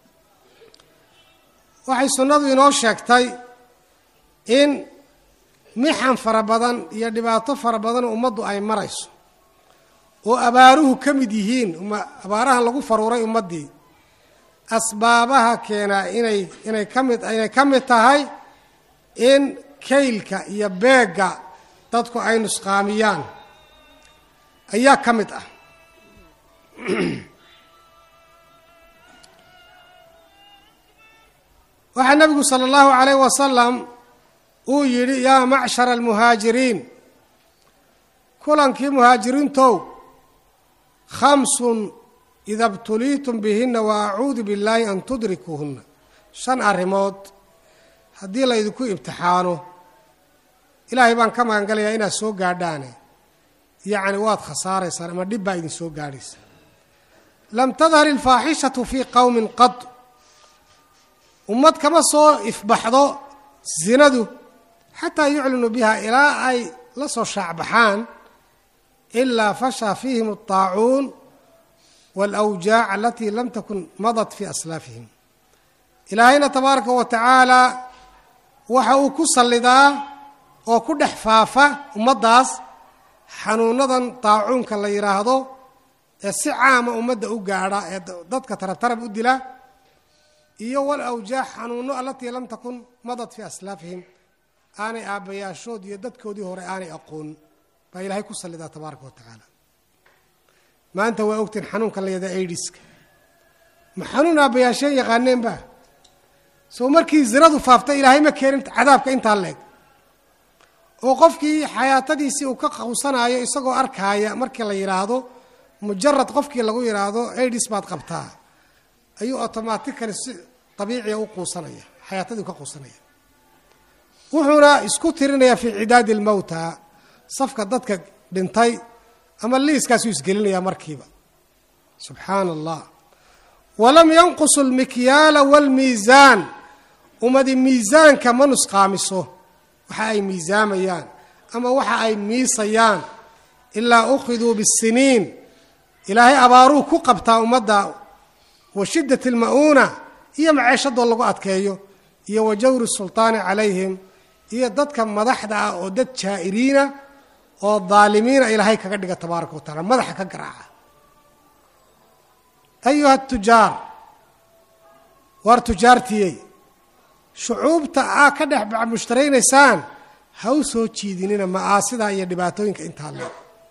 waxay sunnadu inoo sheegtay in mixan fara badan iyo dhibaato fara badan ummaddu ay marayso oo abaaruhu ka mid yihiin abaarahan lagu faruuray ummaddii asbaabaha keenaa inay inay ka mid inay ka mid tahay in kaylka iyo beegga dadku ay nusqaamiyaan ayaa ka mid ah waxaa nebigu sala allahu calayh wasalam uu yidhi yaa macshara almuhaajiriin kulankii muhaajiriintow khamsun ida btuliitum bihinna wa acuudu billaahi an tudrikuuhunna shan arrimood haddii laydinku imtixaano ilaahay baan ka magangalayaa inaad soo gaadhaane yacni waad khasaaraysaan ama dhib baa idin soo gaadhaysa lam tadhar ilfaaxishatu fii qowmin qad ummad kama soo ifbaxdo zinadu xataa yuclinu biha ilaa ay la soo shaacbaxaan ilaa fashaa fiihim aldaacuun waalawjaac alatii lam takun madat fii aslaafihim ilaahayna tabaaraka wa tacaala waxa uu ku sallidaa oo ku dhex faafa ummaddaas xanuunadan daacuunka la yidhaahdo ee si caama ummadda u gaadha ee dadka tarabtarab u dila iyo wal awjaac xanuuno alatii lam takun madad fii aslaafihim aanay aabbayaashood iyo dadkoodii hore aanay aqoon baa ilaahay ku sallidaa tabaaraka wa tacaala maanta waa ogtiin xanuunka la yahda aidiska ma xanuun aabbayaasheen yaqaaneenba soo markii zinadu faaftay ilaahay ma keenin cadaabka intaa leeg oo qofkii xayaatadiisii uu ka qawsanaayo isagoo arkaaya markii la yidhaahdo mujarad qofkii lagu yidhaahdo aidis baad qabtaa ayuu automatically si dabiiciya u quusanaya xayaatadii u ka quusanaya wuxuuna isku tirinayaa fii cidaadi almowta safka dadka dhintay ama liiskaasuu isgelinayaa markiiba subxaana allah walam yanqusu almikyaala waalmiisaan ummadi miisaanka ma nusqaamiso waxa ay miisaamayaan ama waxa ay miisayaan ilaa ukhiduu bisiniin ilaahay abaaruu ku qabtaa ummadda wa shiddat alma'uuna iyo maceeshadoo lagu adkeeyo iyo wa jawri sultaani calayhim iyo dadka madaxda ah oo dad jaa'iriina oo daalimiina ilaahay kaga dhiga tabaaraka wa tacala madaxa ka garaaca ayuha tujaar waar tujaartiyey shucuubta aa ka dhex mushtaraysaan ha u soo jiidinina ma'aasida iyo dhibaatooyinka intaa le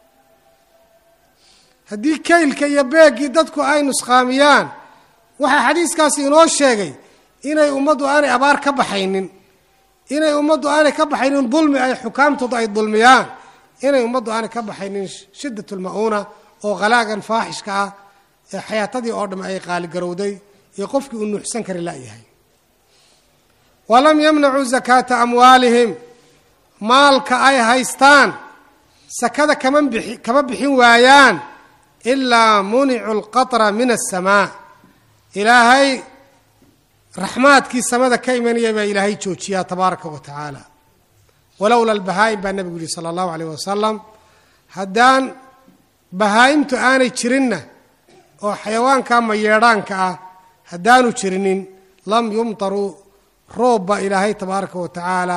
haddii kaylka iyo beeggii dadku ay nusqaamiyaan waxaa xadiiskaasi inoo sheegay inay ummaddu aanay abaar ka baxaynin inay ummaddu aanay ka baxaynin dulmi ay xukaamtoodu ay dulmiyaan inay ummaddu aanay ka baxaynin shiddat lma'uuna oo qalaagan faaxishka ah ee xayaatadii oo dham ay qaaligarowday iyo qofkii uu nuuxsan kari la'yahay walam yamnacuu zakaata amwaalihim maalka ay haystaan sakada kama bixi kama bixin waayaan ilaa municu alqatra min asamaa ilaahay raxmaadkii samada ka imanaya baa ilaahay joojiyaa tabaaraka wa tacaala walowla albahaa'im baa nebigu yihi sala allahu alayh wasalam haddaan bahaa'imtu aanay jirinna oo xayawaanka mayeedhaanka ah haddaanu jirinin lam yumtaruu roobba ilaahay tabaaraka wa tacaala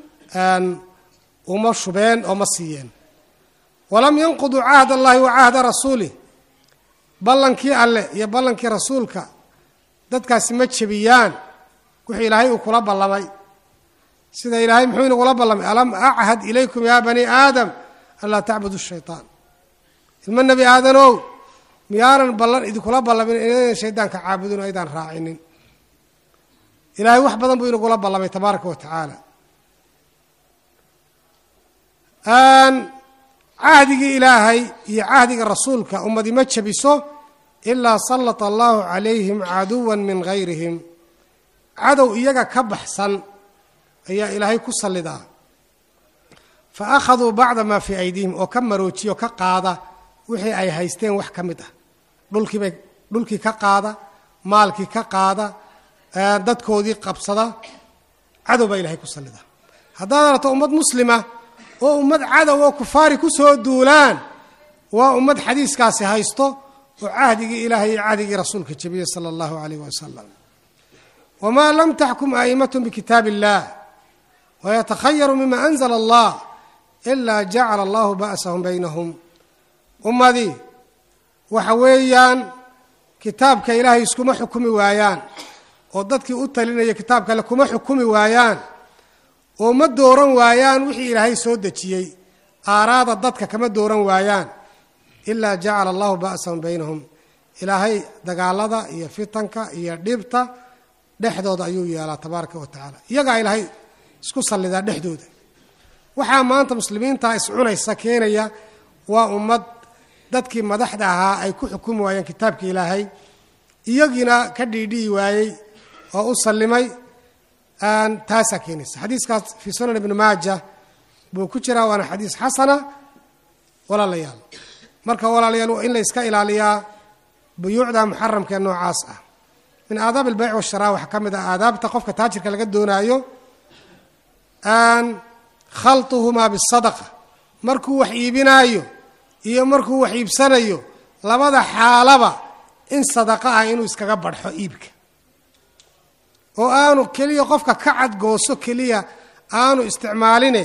uma shubeen oo ma siiyeen walam yanquduu cahd allahi wa cahda rasuulih ballankii alleh iyo ballankii rasuulka dadkaasi ma jebiyaan wixii ilaahay uu kula ballamay sida ilaahay muxuu inagula ballamay alam achad ilaykum yaa bani aadam an laa tacbudu shaytaan ilmo nebi aadanow miyaanan ballan idinkula ballamin inaydan shaydaanka caabudin o aydaan raacinin ilaahay wax badan buu inagula ballamay tabaaraka wa tacaala cahdigii ilaahay iyo cahdiga rasuulka ummadi ma jabiso ilaa sallata allahu calayhim caduwan min gayrihim cadow iyaga ka baxsan ayaa ilaahay ku sallidaa fa akhaduu bacda maa fii aydiihim oo ka maroojiyo ka qaada wixii ay haysteen wax ka mid ah dhulkiibay dhulkii ka qaada maalkii ka qaada dadkoodii qabsada cadow baa ilahay ku sallidaa haddaad aragto ummad muslima oo ummad cadow oo kufaari ku soo duulaan waa ummad xadiiskaasi haysto oo cahdigii ilaahay iyo cahdigii rasuulka jebiyey sala allahu alayh wasalam wamaa lam taxkum a'immatm bikitaab illah wayatakhayaru mima anzla allah ilaa jacala allahu ba'sahum baynahum ummadii waxa weeyaan kitaabka ilaahay iskuma xukumi waayaan oo dadkii u talinaya kitaabka alle kuma xukumi waayaan oo ma dooran waayaan wixii ilaahay soo dejiyey aaraada dadka kama dooran waayaan ilaa jacala allahu ba'sahum baynahum ilaahay dagaalada iyo fitanka iyo dhibta dhexdooda ayuu yeelaa tabaaraka wa tacaala iyagaa ilaahay isku sallidaa dhexdooda waxaa maanta muslimiinta iscunaysa keenaya waa ummad dadkii madaxda ahaa ay ku xukumi waayeen kitaabka ilaahay iyagiina ka dhiidhi'i waayey oo u sallimay taasaa keenaysa xadiiskaas fii sunan ibni maaja buu ku jiraa waana xadiis xasana walaalayaal marka walaalayaal waa in la iska ilaaliyaa buyuucda muxaramkaee noocaas ah min aadaab albayc washaraa waxaa ka mid ah aadaabta qofka taajirka laga doonaayo khaltuhumaa bisadaqa markuu wax iibinaayo iyo markuu wax iibsanayo labada xaalaba in sadaqa ah inuu iskaga badxo iibka oo aanu keliya qofka ka cadgooso keliya aanu isticmaaline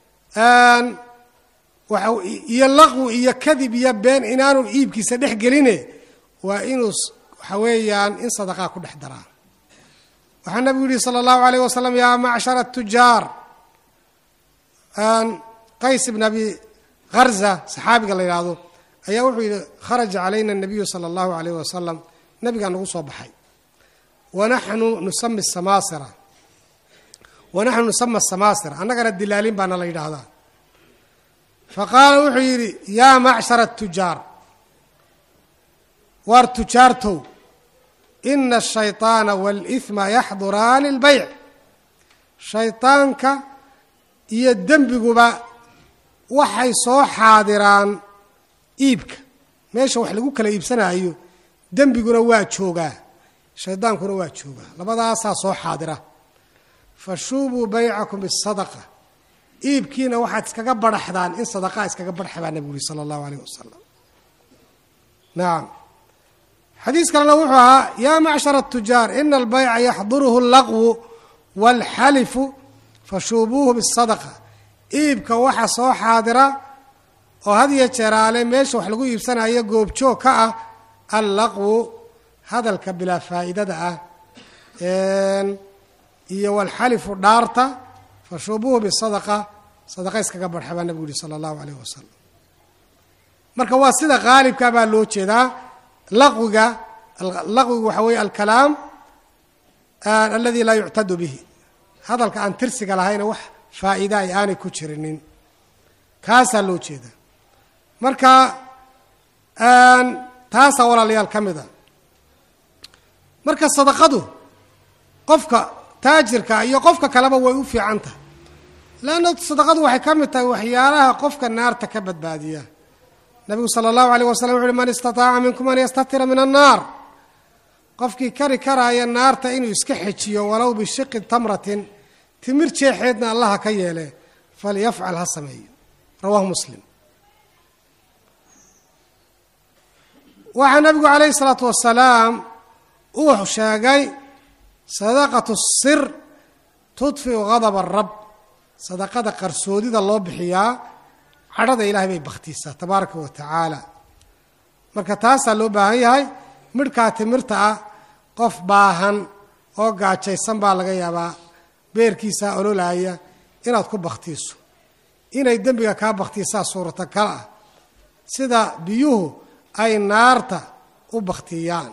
iyo laqwi iyo kadib iyo been inaanu iibkiisa dhex geline waa inuu waxa weeyaan in sadaqaa ku dhex daraa waxaa nabigu yihi sala allahu alayh wasalam yaa macshara tujaar qays ibn abi harza saxaabiga la yidhaahdo ayaa wuxuu yidhi kharaja calayna nabiyu sala allahu alayh wasalam nabigaa nagu soo baxay wanaxnu nusami samaasira wanaxnu nusama samaasira annagana dilaalin baana la yidhaahdaa faqaala wuxuu yidhi yaa macshara tujaar waar tujaartow ina ashayطaana wاlإثma yaxduraani اlbayc shayطaanka iyo dembiguba waxay soo xaadiraan iibka meesha wax lagu kala iibsanaayo dembiguna waa joogaa shaydaankuna waa joogaa labadaasaa soo xaadira fashuubuu baycakum bisadaqa iibkiina waxaad iskaga badhaxdaan in sadaqaa iskaga badxa baa nabigu yuri sala allahu alayh wasalam nacam xadiis kalena wuxuu ahaa yaa macshara atujaar ina albayca yaxduruhu allaqwu waalxalifu fashuubuuhu bisadaqa iibka waxa soo xaadira oo had iyo jeeraale meesha wax lagu iibsanayo goobjoog ka ah allaqwu hadalka bilaa faa'idada ah iyo walxalifu dhaarta fashuubuuhu bisadaqa sadaqa iskaga barxa baa nabigu yihi sala allahu alayh wasalam marka waa sida qaalibka baa loo jeedaa laqwiga laqwigu waxa weeye alkalaam aladi laa yuctadu bihi hadalka aan tirsiga lahayna wax faa'iida ay aanay ku jirinin kaasaa loo jeedaa marka taasaa walaalayaal ka mid a marka sadaqadu qofka taajirka iyo qofka kaleba way u fiican tahay leanna sadaqadu waxay ka mid tahay waxyaalaha qofka naarta ka badbaadiya nabigu sala allahu alayh wasalam wuxu uhi man istataaca minkum an yastatira min annaar qofkii kari karaaya naarta inuu iska xejiyo walow bishiqi tamratin timir jeexeedna allaha ka yeele falyafcal ha sameeyo rawahu muslim waxaa nabigu calayhi isalaatu wasalaam uu sheegay sadaqatu sir tudfiu gadaba arab sadaqada qarsoodida loo bixiyaa cadhada ilaahay bay bakhtiisaa tabaaraka wa tacaala marka taasaa loo baahan yahay midhkaa timirta ah qof baahan oo gaajaysan baa laga yaabaa beerkiisa ololaaya inaad ku baktiiso inay dembiga kaa baktiisaa suuratagal ah sida biyuhu ay naarta u baktiyaan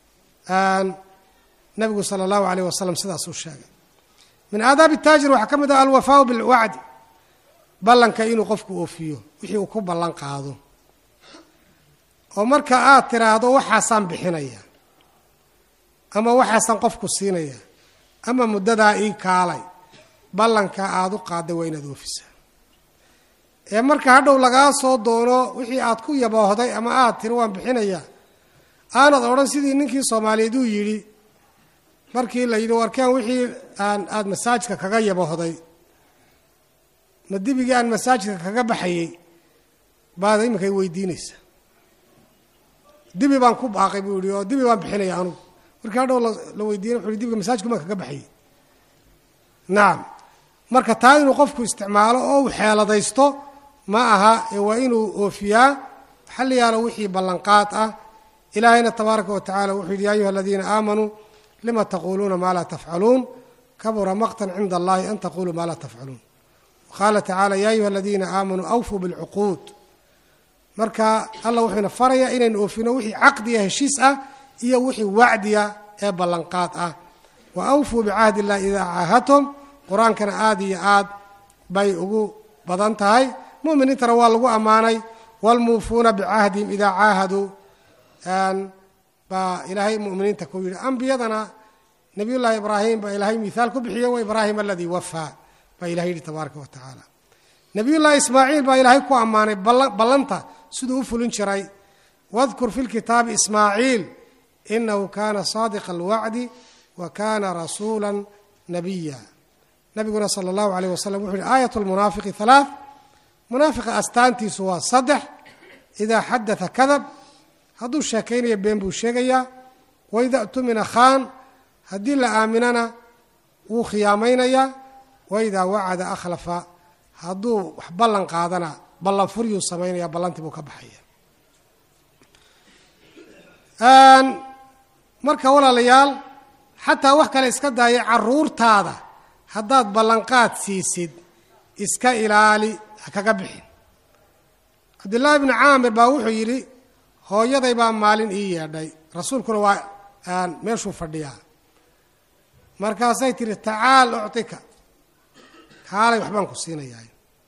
nabigu sala allahu alayh wasalam sidaasuu sheegay min aadaabi taajir waxaa ka mid ah alwafaau bilwacdi ballanka inuu qofku oofiyo wixii uu ku ballan qaado oo marka aad tiraahdo waxaasaan bixinaya ama waxaasaan qofku siinaya ama muddadaa ii kaalay ballanka aada u qaaday waa inaad oofisaa ee marka hadhow lagaa soo doono wixii aad ku yaboohday ama aad tiri waan bixinaya aanad odhan sidii ninkii soomaaliyeed uu yidhi markii la yidhi warkaan wixii aan aada masaajidka kaga yaboohday ma dibigii aan masaajidka kaga baxayey baad iminkay weydiinaysa dibi baan ku baaqay buu yihi oo dibi baan bixinaya anugu markii hadhow la weydiinay wuxu hi dibiga masaajidku maan kaga baxayey nacam marka taa inuu qofku isticmaalo oo uu xeeladaysto ma aha ee waa inuu oofiyaa xal yaalo wixii ballanqaad ah ilaahayna tabaaraka wa tacala wuxuu yidhi ya ayuha aladiina aamanuu lima taquuluuna maa laa tafcaluun kabura maqtan cinda allahi an taquluu maa laa tafcaluun qaala tacaala ya ayuha aladiina aamanuu awfuu bilcuquud marka allah wuxuuna farayaa inaynu oofino wixii caqdiya heshiis ah iyo wixii wacdiya ee ballanqaad ah wa awfuu bicahdi illahi idaa caahadtum qur-aankana aada iyo aad bay ugu badan tahay muminiintana waa lagu ammaanay waalmuufuuna bicahdihim idaa caahaduu baa ilaahay muminiinta ku yidhi ambiyadana nabiy llaahi ibraahim baa ilaahay mihaal ku bixiye wa ibraahim aladii wafaa baa ilahay yidhi tabaaraka wa tacaala nabiy llaahi ismaaciil baa ilaahay ku ammaanay ballanta siduu u fulin jiray wadkur fi lkitaabi ismaaciil inahu kana saadiqa alwacdi wa kana rasuula nabiya nabiguna sala allahu alayh wasalam wuxu yihi aayat lmunaafiqi halaa munaafiqa astaantiisu waa saddex idaa xadaa kadab hadduu sheekaynaya been buu sheegayaa waida tumina khaan haddii la aaminana wuu khiyaamaynayaa waidaa wacada akhlafa hadduu wax ballan qaadana ballan furyuu samaynaya ballantii buu ka baxaya marka walaalayaal xataa wax kale iska daaya caruurtaada haddaad ballanqaad siisid iska ilaali ha kaga bixin cabdillaahi bni caamir baa wuxuu yidhi hooyaday baa maalin ii yeedhay rasuulkuna waa meeshuu fadhiyaa markaasay tihi tacaal uctika kaalay waxbaan ku siinayaa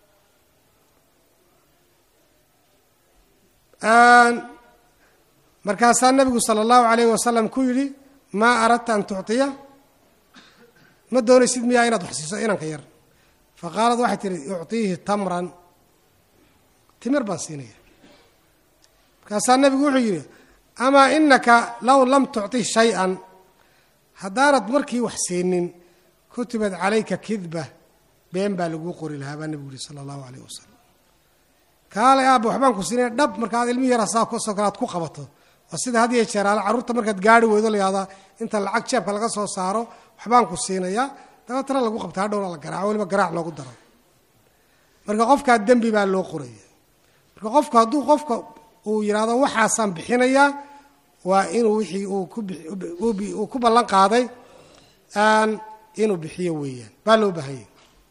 markaasaa nabigu sala allahu alayhi wasalam ku yidhi maa aradta an tuctiya ma doonaysid miyaa inaad wax siiso inanka yar fa qaalad waxay tihi uctiihi tamran timir baan siinaya markaasaa nabigu wuxuu yidhi amaa inaka low lam tucطih shay-an haddaanad markii wax siinin kutibad calayka kidba been baa laguu qori lahaa baa nabigu yihi sala allahu alayh wasalam kaalay aaba waxbaan ku siinaya dhab markaad ilmihi yar saa kusoo kale aad ku qabato waa sida had iyo jeeraale carruurta markaad gaari weydo layahdaa inta lacag jeebka laga soo saaro waxbaan ku siinayaa dabeetana lagu qabta hadhowna la garaaco weliba garaac loogu daro marka qofkaa dembi baa loo qoraya marka qofku hadduu qofka uu yidhaahdo waxaasaan bixinayaa waa inuu wixii uu ku ballan qaaday inuu bixiyo weeyaan baa loo baahanyay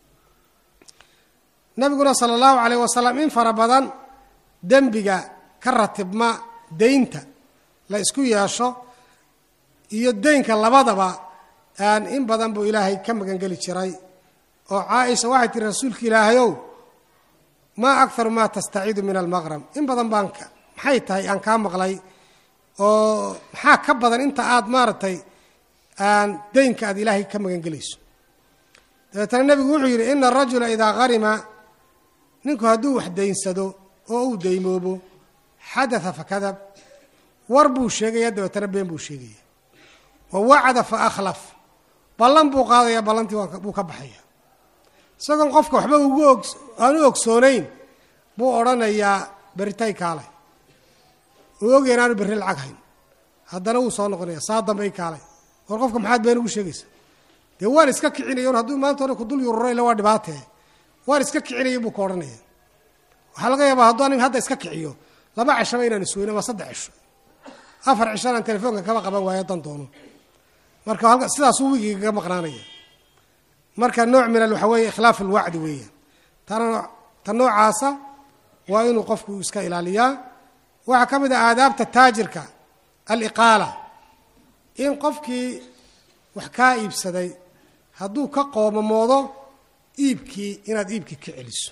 nabiguna sala allahu calayh wasalam in fara badan dembiga ka ratibma deynta la isku yeesho iyo deynka labadaba in badan buu ilaahay ka magangeli jiray oo caaisha waxay tiri rasuulka ilaahayow maa akharu maa tastaciidu min almaqrab in badan baan maxay tahay aan kaa maqlay oo maxaa ka badan inta aad maaragtay deynka aad ilaahay ka magangelayso dabeetana nebigu wuxuu yidhi ina arajula idaa qarima ninku hadduu wax daynsado oo uu daymoobo xadaa fakadab war buu sheegaya dabeetana been buu sheegaya wa wacada fa akhlaf ballan buu qaadaya ballantii buu ka baxaya isagoon qofka waxba ugu og aan u ogsoonayn buu odhanayaa beritay kaalay uu ogaya inaanu berri lacag hayn haddana wuu soo noqonaya saa dambay kaalay war qofka maxaad been ugu sheegaysa dee waan iska kicinaya hadduu maanta hore kudul yururo ila waa dhibaatee waan iska kicinaya buu ka odhanaya waxaa laga yaabaa hadduu anig hadda iska kiciyo laba cishaba inaan isweyno waa saddex cisho afar cisho inaan telefoonka kaba qaban waayo dan doono marka halka sidaasuu wigiga kaga maqnaanaya marka nooc min al waxa weeye ikhlaaf alwacdi weeyaan tana ta noocaasa waa inuu qofku iska ilaaliyaa waxaa ka mid ah aadaabta taajirka aliqaala in qofkii wax kaa iibsaday hadduu ka qoomamoodo iibkii inaad iibkii ka celiso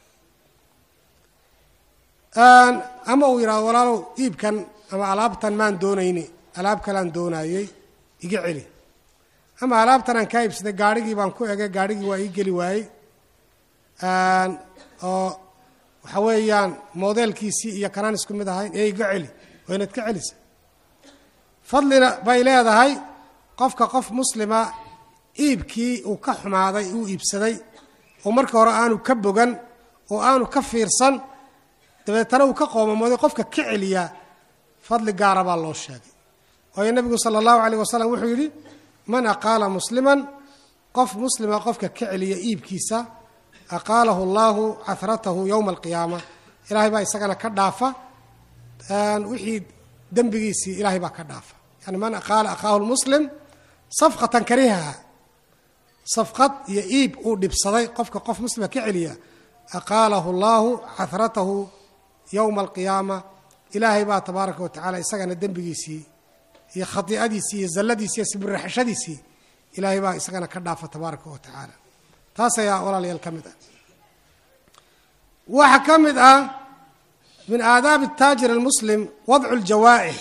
ama uu yidhahdo walaalow iibkan ama alaabtan maan doonayni alaab kalaan doonaayey iga celi ama alaabtan aan kaa iibsaday gaarhigii baan ku egay gaarhigii waa ii geli waayey oo waxa weeyaan modeelkiisii iyo kanaan isku mid ahayn ee iga celi waa inaad ka celisa fadlina bay leedahay qofka qof muslima iibkii uu ka xumaaday uu iibsaday oo marka hore aanu ka bogan oo aanu ka fiirsan dabeetana uu ka qoomamooday qofka ka celiyaa fadli gaara baa loo sheegay waayo nebigu sala allahu calayh wasalam wuxuu yidhi man aqaala musliman qof muslima qofka ka celiya iibkiisa aqaalahu allahu cahratahu yowma alqiyaama ilaahay baa isagana ka dhaafa wixii dembigiisii ilaahay baa ka dhaafa yani man aqaala akhaahu lmuslim safqatan karihaha safqad iyo iib uu dhibsaday qofka qof muslima ka celiya aqaalahu allahu cahratahu yowma alqiyaama ilaahay baa tabaaraka wa tacala isagana dembigiisii iyo khadiicadiisii iyo zalladiisii iyo sibiraxashadiisii ilaahay baa isagana ka dhaafa tabaaraka wa tacaala taas ayaa walaalayaal ka mid ah waxaa ka mid ah min aadaabi taajir almuslim wadcu ljawaa'ix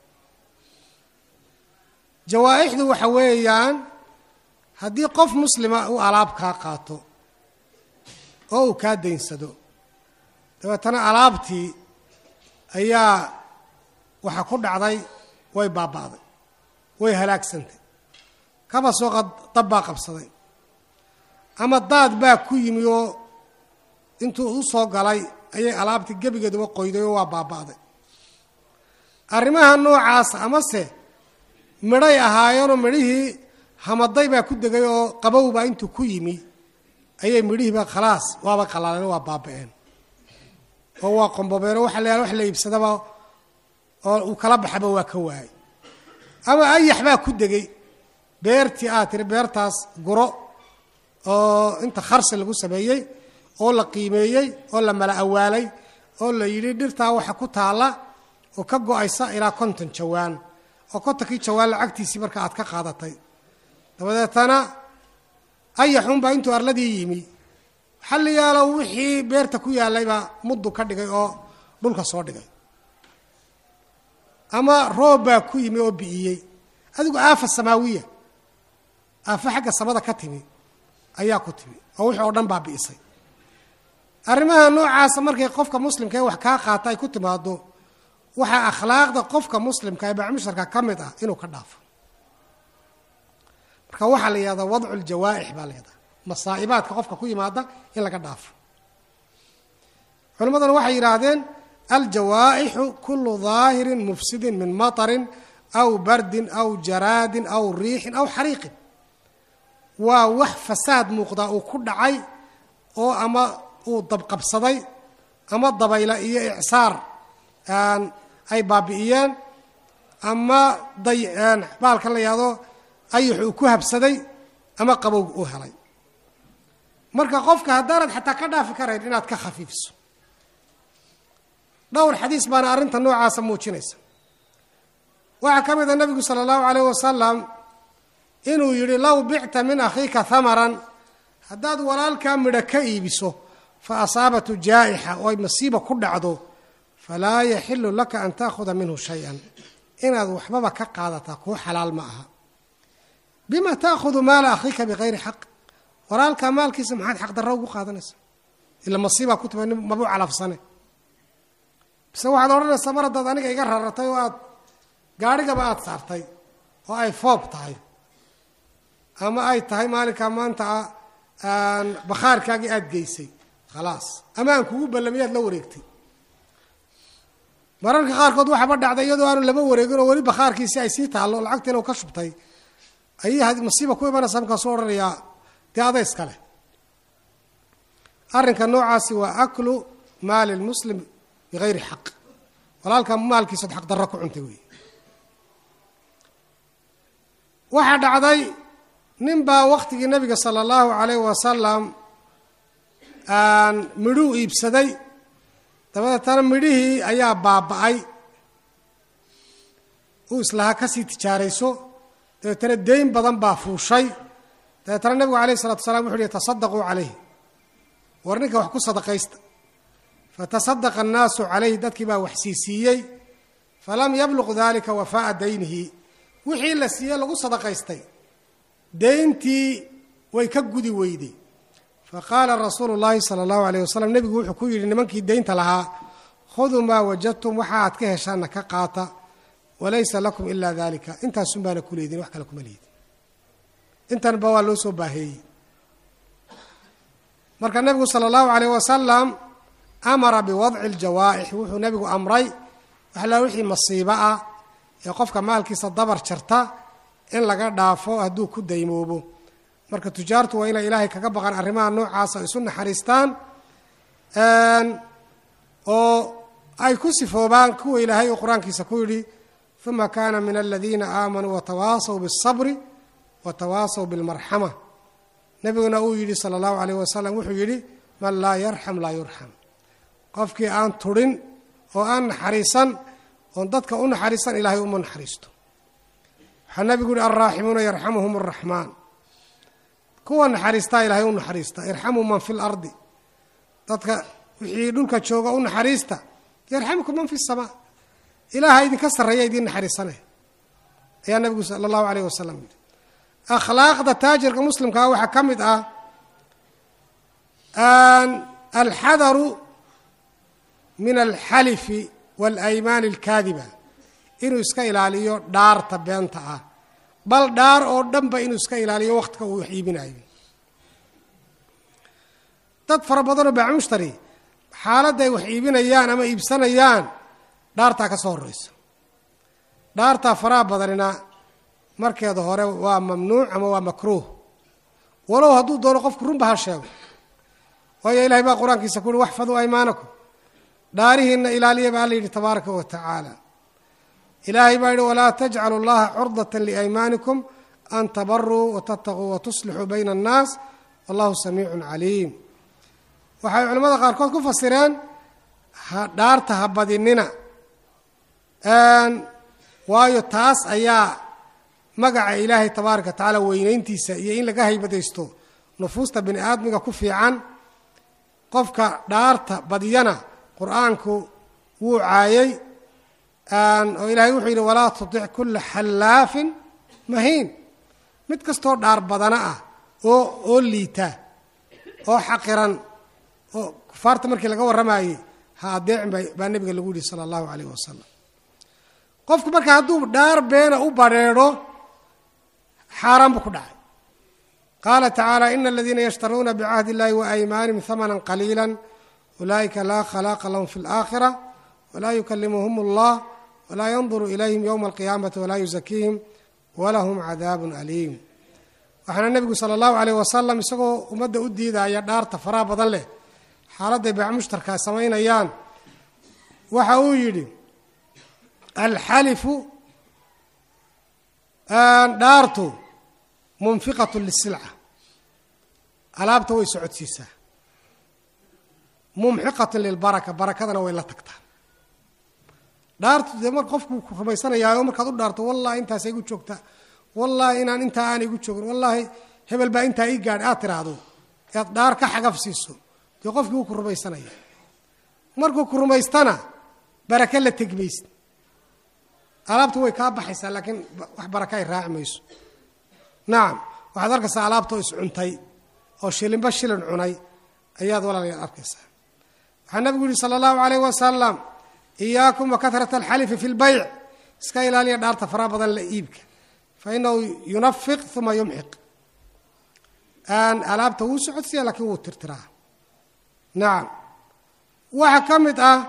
jawaa'ixdu waxa weeyaan haddii qof muslima uu alaab kaa qaato oo uu kaa daynsado dabeetana alaabtii ayaa waxa ku dhacday way baaba'day way halaagsantay kaba sooqa dab baa qabsaday ama daad baa ku yimi oo intuu u soo galay ayay alaabtii gebigeeduba qoyday oo waa baaba'day arrimaha noocaasa amase midhay ahaayeenoo midhihii hamaday baa ku degay oo qabowbaa intuu ku yimi ayay midhihiiba khalaas waaba qalaaleen oo waa baaba'een oo waa qombobeen oo waxa la wax la iibsadaba oo uu kala baxaba waa ka waayay ama ayax baa ku degay beertii aad tiri beertaas guro oo inta kharsi lagu sameeyey oo la qiimeeyey oo la mala awaalay oo la yidhi dhirtaa waxa ku taalla oo ka go-aysa ilaa konton jawaan oo kontonkii jawaan lacagtiisii marka aad ka qaadatay dabadeetana ayaxunbaa intuu arladii yimi xalliyaalo wixii beerta ku yaallaybaa muddu ka dhigay oo dhulka soo dhigay ama roob baa ku yimi oo bi'iyey adigu aafa samaawiya aafo xagga samada ka timi ayaa ku timi oo wixii oo dhan baa bi'isay arrimaha noocaasa markay qofka muslimka ee wax kaa qaata ay ku timaado waxaa akhlaaqda qofka muslimka ee bacmusharka ka mid ah inuu ka dhaafo marka waxaa la yihahdaa wadcu ljawaa'ix baa la yihahdaa masaa'ibaadka qofka ku yimaada in laga dhaafo culimmaduna waxay yidhaahdeen aljawaa'ixu kulu daahirin mufsidin min matarin aw bardin aw jaraadin aw riixin aw xariiqin waa wax fasaad muuqdaa uu ku dhacay oo ama uu dabqabsaday ama dabayla iyo icsaar ay baabi'iyeen ama baalkan la yihahdo ayax uu ku habsaday ama qabowg uu helay marka qofka haddaanad xataa ka dhaafi karayn inaad ka khafiifiso dhowr xadiis baana arrinta noocaasa muujinaysa waxaa ka mid a nebigu sala allahu calayh wasalam inuu yidhi low bicta min akhiika hamaran haddaad walaalkaa midho ka iibiso fa asaabatu jaa'ixa oo ay masiiba ku dhacdo falaa yaxilu laka an taakhuda minhu shay-an inaad waxbaba ka qaadataa kuu xalaal ma aha bima taakhudu maala akhiika bikayri xaq walaalkaa maalkiisa maxaad xaqdarro ugu qaadanaysa ila masiibaa ku timi mabuu calafsane bise waxaad odhanaysaa mar haddaad aniga iga raratay oo aad gaadhigaba aada saartay oo ay foob tahay ama ay tahay maalinkaa maanta bakhaarkaagii aada geysay khalaas ama aan kugu ballamiyaad la wareegtay mararka qaarkood waxaaba dhacday iyadoo aanu laba wareegin oo weli bakhaarkiisi ay sii taallo lacagtiina uu ka shubtay ayay masiiba ku imanaysa markaasuu odhanayaa dee ada iskale arrinka noocaasi waa aklu maali lmuslim bikayri xaq walaalka maalkiisood xaqdarro ku cuntay wey waxaa dhacday nin baa waktigii nebiga sala allahu calayh wasalam midhuu iibsaday dabadeetana midhihii ayaa baaba'ay uu islahaa kasii tijaarayso dabeetana deyn badan baa fuushay dabeetana nebigu alayh isalatu wasalaam wuxu uhi tasadaquu calayh war ninka wax ku sadaqaysta fatasadaqa annaasu calayh dadkii baa wax siisiiyey falam yabluq dalika wafaa'a daynihi wixii la siiyey lagu sadaqaystay deyntii way ka gudi weyday faqaala rasuulu llaahi sala allahu alayh wasalam nebigu wuxuu ku yidhi nimankii deynta lahaa khuduu maa wajadtum waxa aad ka heshaanna ka qaata walaysa lakum ilaa dalika intaasun baana ku leedin wax kale kuma leedin intanba waa loo soo baaheeyey marka nebigu sala allahu alayh wasalam amara biwadci ljawaa'ix wuxuu nebigu amray waxla wixii masiibo ah ee qofka maalkiisa dabar jarta in laga dhaafo hadduu ku daymoobo marka tujaartu waa inay ilaahay kaga baqaan arrimaha noocaasa isu naxariistaan oo ay ku sifoobaan kuwa ilaahay uu qur-aankiisa ku yidhi uma kana min aladiina aamanuu watawaasaw biالصabri watawaasaw biاlmarxama nebiguna uu yidhi sala اllahu alayh wasalam wuxuu yidhi man laa yarxam laa yurxam qofkii aan turin oo aan naxariisan oon dadka u naxariisan ilaahay uma naxariisto waxaa nebigu yihi alraaximuuna yarxamuhum الraxmaan kuwa naxariistaa ilaahay u naxariista irxamuu man fi lardi dadka wixii dhulka jooga u naxariista yarxamkum man fi الsamaa ilaaha idinka sarreeya idiin naxariisanay ayaa nebigu sala allahu alayh wasalam yidhi akhlaaqda taajirka muslimkaa waxaa ka mid ah alxadaru min alxalifi waalaymaani alkaadiba inuu iska ilaaliyo dhaarta beenta ah bal dhaar oo dhanba inuu iska ilaaliyo wakhtiga uu wax iibinayo dad fara badanoo baamushtari xaaladda ay wax iibinayaan ama iibsanayaan dhaartaa ka soo horreysa dhaartaa faraha badanina markeeda hore waa mamnuuc ama waa makruuh walow hadduu doono qofku runba ha sheego waayo ilahay baa qur-aankiisa ku uhi waxfaduu aymaanakum dhaarihiinna ilaaliya baa alla yidhi tabaaraka wa tacaala ilaahay baa yidhi walaa tajcalu llaha curdata liaymaanikum an tabaruu watataquu watuslixuu bayna annaas wallahu samiicun caliim waxay culimmada qaarkood ku fasireen dhaarta ha badinina waayo taas ayaa magaca ilaahay tabaaraka wa tacaala weynayntiisa iyo in laga haybadaysto nufuusta bini aadmiga ku fiican qofka dhaarta badiyana qur-aanku wuu caayay oo ilaahay wuxuu yidhi walaa tutic kulla xallaafin mahiin mid kastoo dhaar badana ah oo oo liita oo xaqiran oo kufaarta markii laga warramayey ha adeecin baa nebiga lagu yidhi sala allahu calayh wasalam qofku marka hadduu dhaar beena u badrheedho xaaraan buu ku dhacay qaala tacaala ina aladiina yashtaruuna bicahdi illahi wa aymaanihim hamanan qaliila ulaa'ika laa khalaaqa lahum fi اlaakhira walaa yukalimuhum allah walaa yanduru ilayhim yowma alqiyaamati walaa yuzakiihim walahum cadaabun aliim waxaana nebigu sala allahu alayh wasalam isagoo ummadda u diidaya dhaarta faraha badan leh xaaladday baac mushtarka samaynayaan waxa uu yidhi alxalifu dhaartu munfiqatu lisilca alaabta way socodsiisaa mumxiqatu lilbaraka barakadana way la tagtaa dhaartu dee mar qofku ku rumaysanayaayo markaad u dhaarto wallahi intaasa igu joogta wallahi inaan intaa aan igu joogin wallaahi hebel baa intaa ii gaadh aad tiraahdo ead dhaar ka xagaf siiso dee qofkii wuu ku rumaysanaya markuu ku rumaystana barake la tegmaysid alaabtu way kaa baxaysaa laakiin wax baraka ay raaci mayso nacam waxaad arkaysaa alaabtoo iscuntay oo shilinba shilin cunay ayaad walaalayaad arkaysaa waxaa nabigu yihi sala allahu alayh wasalam iyaakum wa kahrata alxalifi fi lbayc iska ilaaliya dhaarta faraha badan la iibka fa inahu yunafiq uma yumxiq alaabta wuu socodsiya laakiin wuu tirtiraa nacam waxaa ka mid ah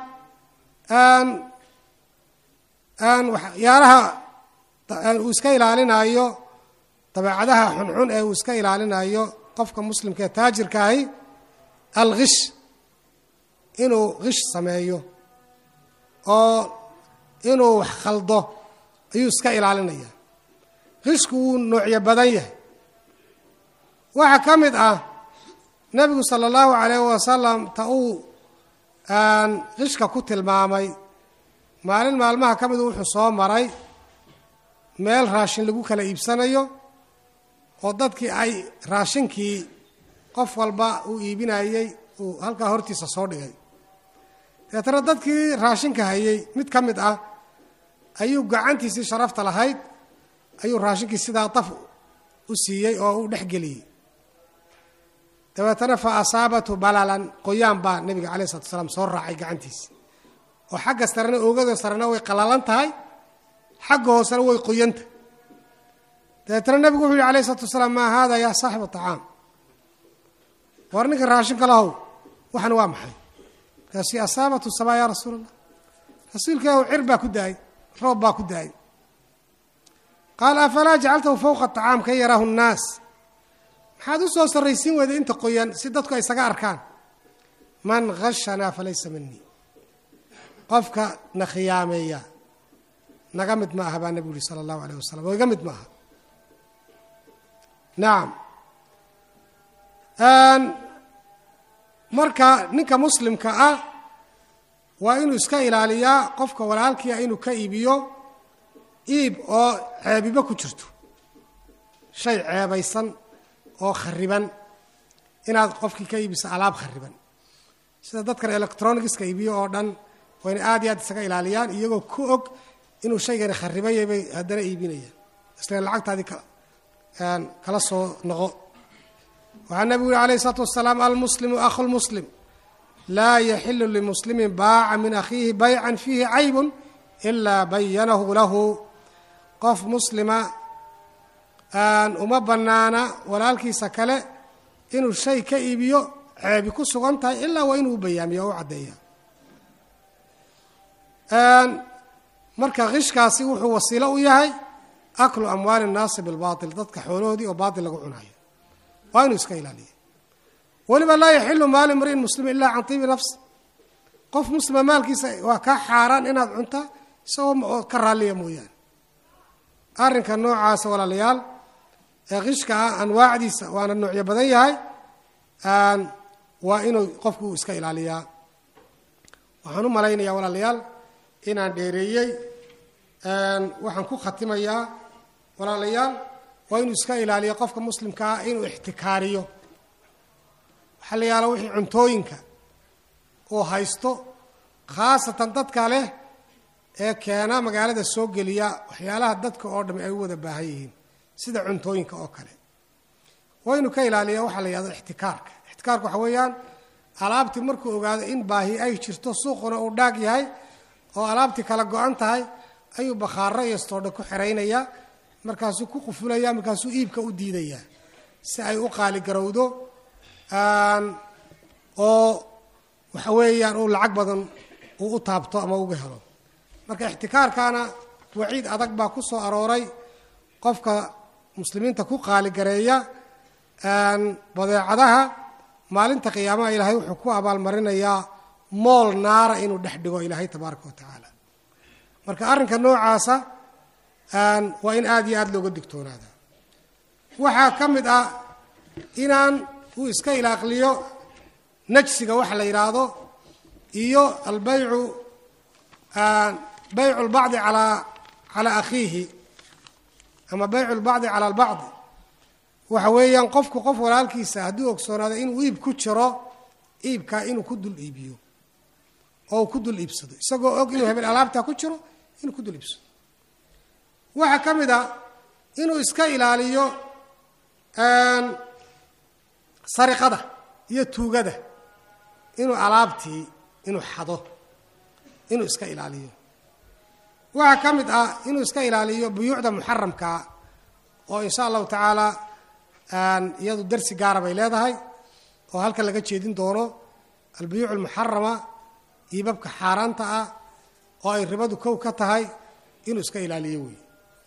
waxyaalaha uu iska ilaalinayo dabeecadaha xunxun ee uu iska ilaalinayo qofka muslimka ee taajirka ahi alghish inuu ghish sameeyo oo inuu wax khaldo ayuu iska ilaalinaya qishku wuu noocyo badan yahay waxaa ka mid ah nebigu sala allahu calayh wasalam ta uu qishka ku tilmaamay maalin maalmaha ka midu wuxuu soo maray meel raashin lagu kala iibsanayo oo dadkii ay raashinkii qof walba uu iibinayey uu halkaa hortiisa soo dhigay deetana dadkii raashinka hayey mid ka mid ah ayuu gacantiisii sharafta lahayd ayuu raashinkii sidaa daf u siiyey oo u dhex geliyey dabeetana fa asaabathu balalan qoyaan baa nebiga calayh isalatu salaam soo raacay gacantiisi oo xagga sarena oogada sarena way qallalan tahay xagga hoosena way qoyanta dabeetana nebigu wuxuu yihi alayh isalatu wasalaam maa haada yaa saaxiba tacaam war ninka raashinka lahow waxan waa maxay markaasi asaabatu sabaa yaa rasuul allah rasuulka ilahu cir baa ku da-ay roob baa ku da-ay qaala afalaa jacaltahu fowqa acaam kan yaraahu nnaas maxaad u soo sarraysiin weyday inta qoyan si dadku ay isaga arkaan man hashanaa falaysa minii qofka na khiyaameeya naga mid ma aha baa nebigu yihi sala allahu alayh wasalam oo iga mid ma aha nacam marka ninka muslimka ah waa inuu iska ilaaliyaa qofka walaalkiia inuu ka iibiyo iib oo ceebiba ku jirto shay ceebaysan oo khariban inaad qofkii ka iibiso alaab khariban sida dadkan electronigiska iibiyo oo dhan waa ina aad iyo aad isaga ilaaliyaan iyagoo ku og inuu shaygani kharibanyay bay haddana iibinayaan isla lacagtaadii kala soo noqo waxaa nabigu yihi alayh isalaatu wasalaam almuslimu akhu lmuslim laa yaxilu limuslimin baaca min akhiihi baycan fiihi caybun ilaa bayanahu lahu qof muslima uma bannaana walaalkiisa kale inuu shay ka iibiyo ceebi ku sugan tahay ilaa waa inuu u bayaamiyo oo u caddeeya marka qishkaasi wuxuu wasiilo u yahay aklu amwaali nnaasi bilbaatil dadka xoolahoodii oo baatil lagu cunayo waa inuu iska ilaaliya weliba laa yaxilu maali mri'in muslim ilaa can tiibi nafs qof muslima maalkiisa waa kaa xaaraan inaad cunta isagoo ka raalliya mooyaane arrinka noocaasa walaalayaal ee qishka ah anwaacdiisa waana noocyo badan yahay waa inuu qofku iska ilaaliyaa waxaan u malaynayaa walaalayaal inaan dheereeyey waxaan ku khatimayaa walaalayaal waa inuu iska ilaaliyo qofka muslimka ah inuu ixtikaariyo waxaa la yaala wixii cuntooyinka uu haysto khaasatan dadka leh ee keena magaalada soo geliya waxyaalaha dadka oo dhami ay u wada baahan yihiin sida cuntooyinka oo kale waa inuu ka ilaaliya waxaa la yihahdo ixtikaarka ixtikaarka waxa weeyaan alaabtii markuu ogaado in baahi ay jirto suuquna uu dhaag yahay oo alaabtii kala go-an tahay ayuu bakhaaro iyo stoodha ku xeraynaya markaasuu ku qufulaya markaasuu iibka u diidaya si ay u qaaligarowdo oo waxa weeyaan uu lacag badan uu u taabto ama uga helo marka ixtikaarkaana waciid adag baa ku soo arooray qofka muslimiinta ku qaaligareeya badeecadaha maalinta qiyaamaha ilaahay wuxuu ku abaalmarinayaa mool naara inuu dhex dhigo ilaahay tabaaraka wa tacaala marka arrinka noocaasa waa in aada iyo aada looga digtoonaada waxaa ka mid ah inaan uu iska ilaaqliyo najsiga waxa la yidhaahdo iyo albaycu baycu lbacdi alaa calaa akhiihi ama baycu lbacdi cala albacdi waxa weeyaan qofku qof walaalkiisa hadduu ogsoonaado inuu iib ku jiro iibkaa inuu ku dul iibiyo oo uu ku dul iibsado isagoo og inuu hebel alaabtaa ku jiro inuu ku dul iibsado waxaa ka mid a inuu iska ilaaliyo sariqada iyo tuugada inuu alaabtii inuu xado inuu iska ilaaliyo waxaa ka mid ah inuu iska ilaaliyo buyuucda muxaramkaa oo insha allahu tacaala iyadu darsi gaara bay leedahay oo halka laga jeedin doono albuyuuc almuxarama iibabka xaaraanta ah oo ay ribadu kow ka tahay inuu iska ilaaliyo wey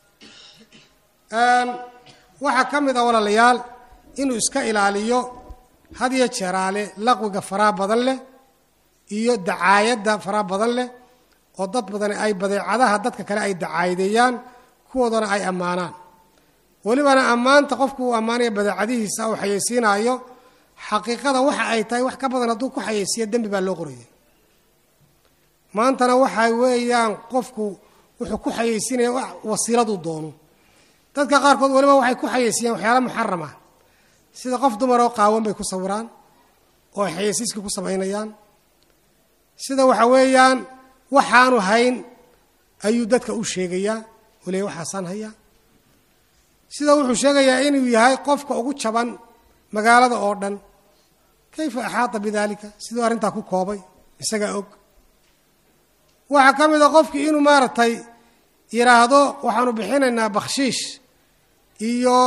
waxaa ka mid ah walaalayaal inuu iska ilaaliyo had iyo jeeraale laqwiga faraha badan leh iyo dacaayadda faraha badan leh oo dad badani ay badeecadaha dadka kale ay dacaayadeeyaan kuwoodana ay ammaanaan welibana ammaanta qofku uu ammaanaya badeecadihiisa uu xayeysiinaayo xaqiiqada waxa ay tahay wax ka badan hadduu ku xayeysiiyo dembi baa loo qoraya maantana waxa weeyaan qofku wuxuu ku xayeysiinaya wasiiladuu doono dadka qaarkood weliba waxay ku xayeysiiyaan waxyaala muxaram ah sida qof dumaroo qaawan bay ku sawiraan oo ay xayeysiiska ku samaynayaan sida waxa weeyaan waxaanu hayn ayuu dadka u sheegayaa oo leey waxaasaan hayaa sida wuxuu sheegayaa inuu yahay qofka ugu jaban magaalada oo dhan kayfa axaata bidaalika siduu arrintaa ku koobay isagaa og waxaa ka mid a qofkii inuu maaragtay yidhaahdo waxaanu bixinaynaa bakhshiish iyo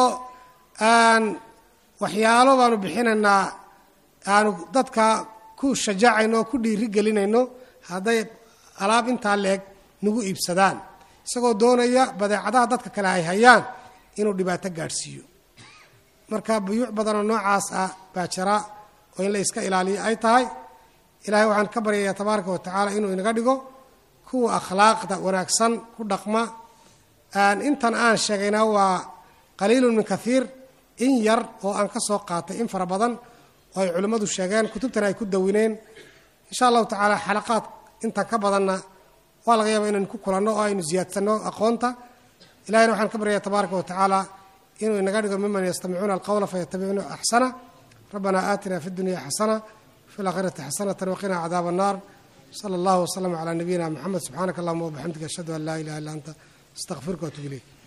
waxyaalo baanu bixinaynaa aanu dadka ku shajaacayno oo ku dhiiri gelinayno hadday alaab intaa leeg nagu iibsadaan isagoo doonaya badeecadaha dadka kale ay hayaan inuu dhibaato gaadhsiiyo marka buyuuc badanoo noocaas ah baa jira oo in la iska ilaaliyo ay tahay ilaahay waxaan ka baryayaa tabaaraka wa tacaala inuu inaga dhigo kuwa akhlaaqda wanaagsan ku dhaqma intan aan sheegayna waa qaliilun min kaiir in yar oo aan ka soo qaatay in fara badan oo ay culimmadu sheegeen kutubtana ay ku dawineen insha allahu tacaala xalaqaad intan ka badanna waa laga yaaba inaynu ku kulanno oo aynu ziyaadsanno aqoonta ilahayna waxaan ka baryaya tabaaraka wa tacaala inuu inaga dhigo miman yastamicuuna alqowla fayatabicuuna axsana rabbana aatina fi dunya xasana fi laakhirati xasanatan waqina cadaaba annar sala allahu waslama calaa nabiyina moxamed subxaanaka allahuma wabixamdika ashhadu an laa ilaha illa anta astaqfiruka waatubu ilayk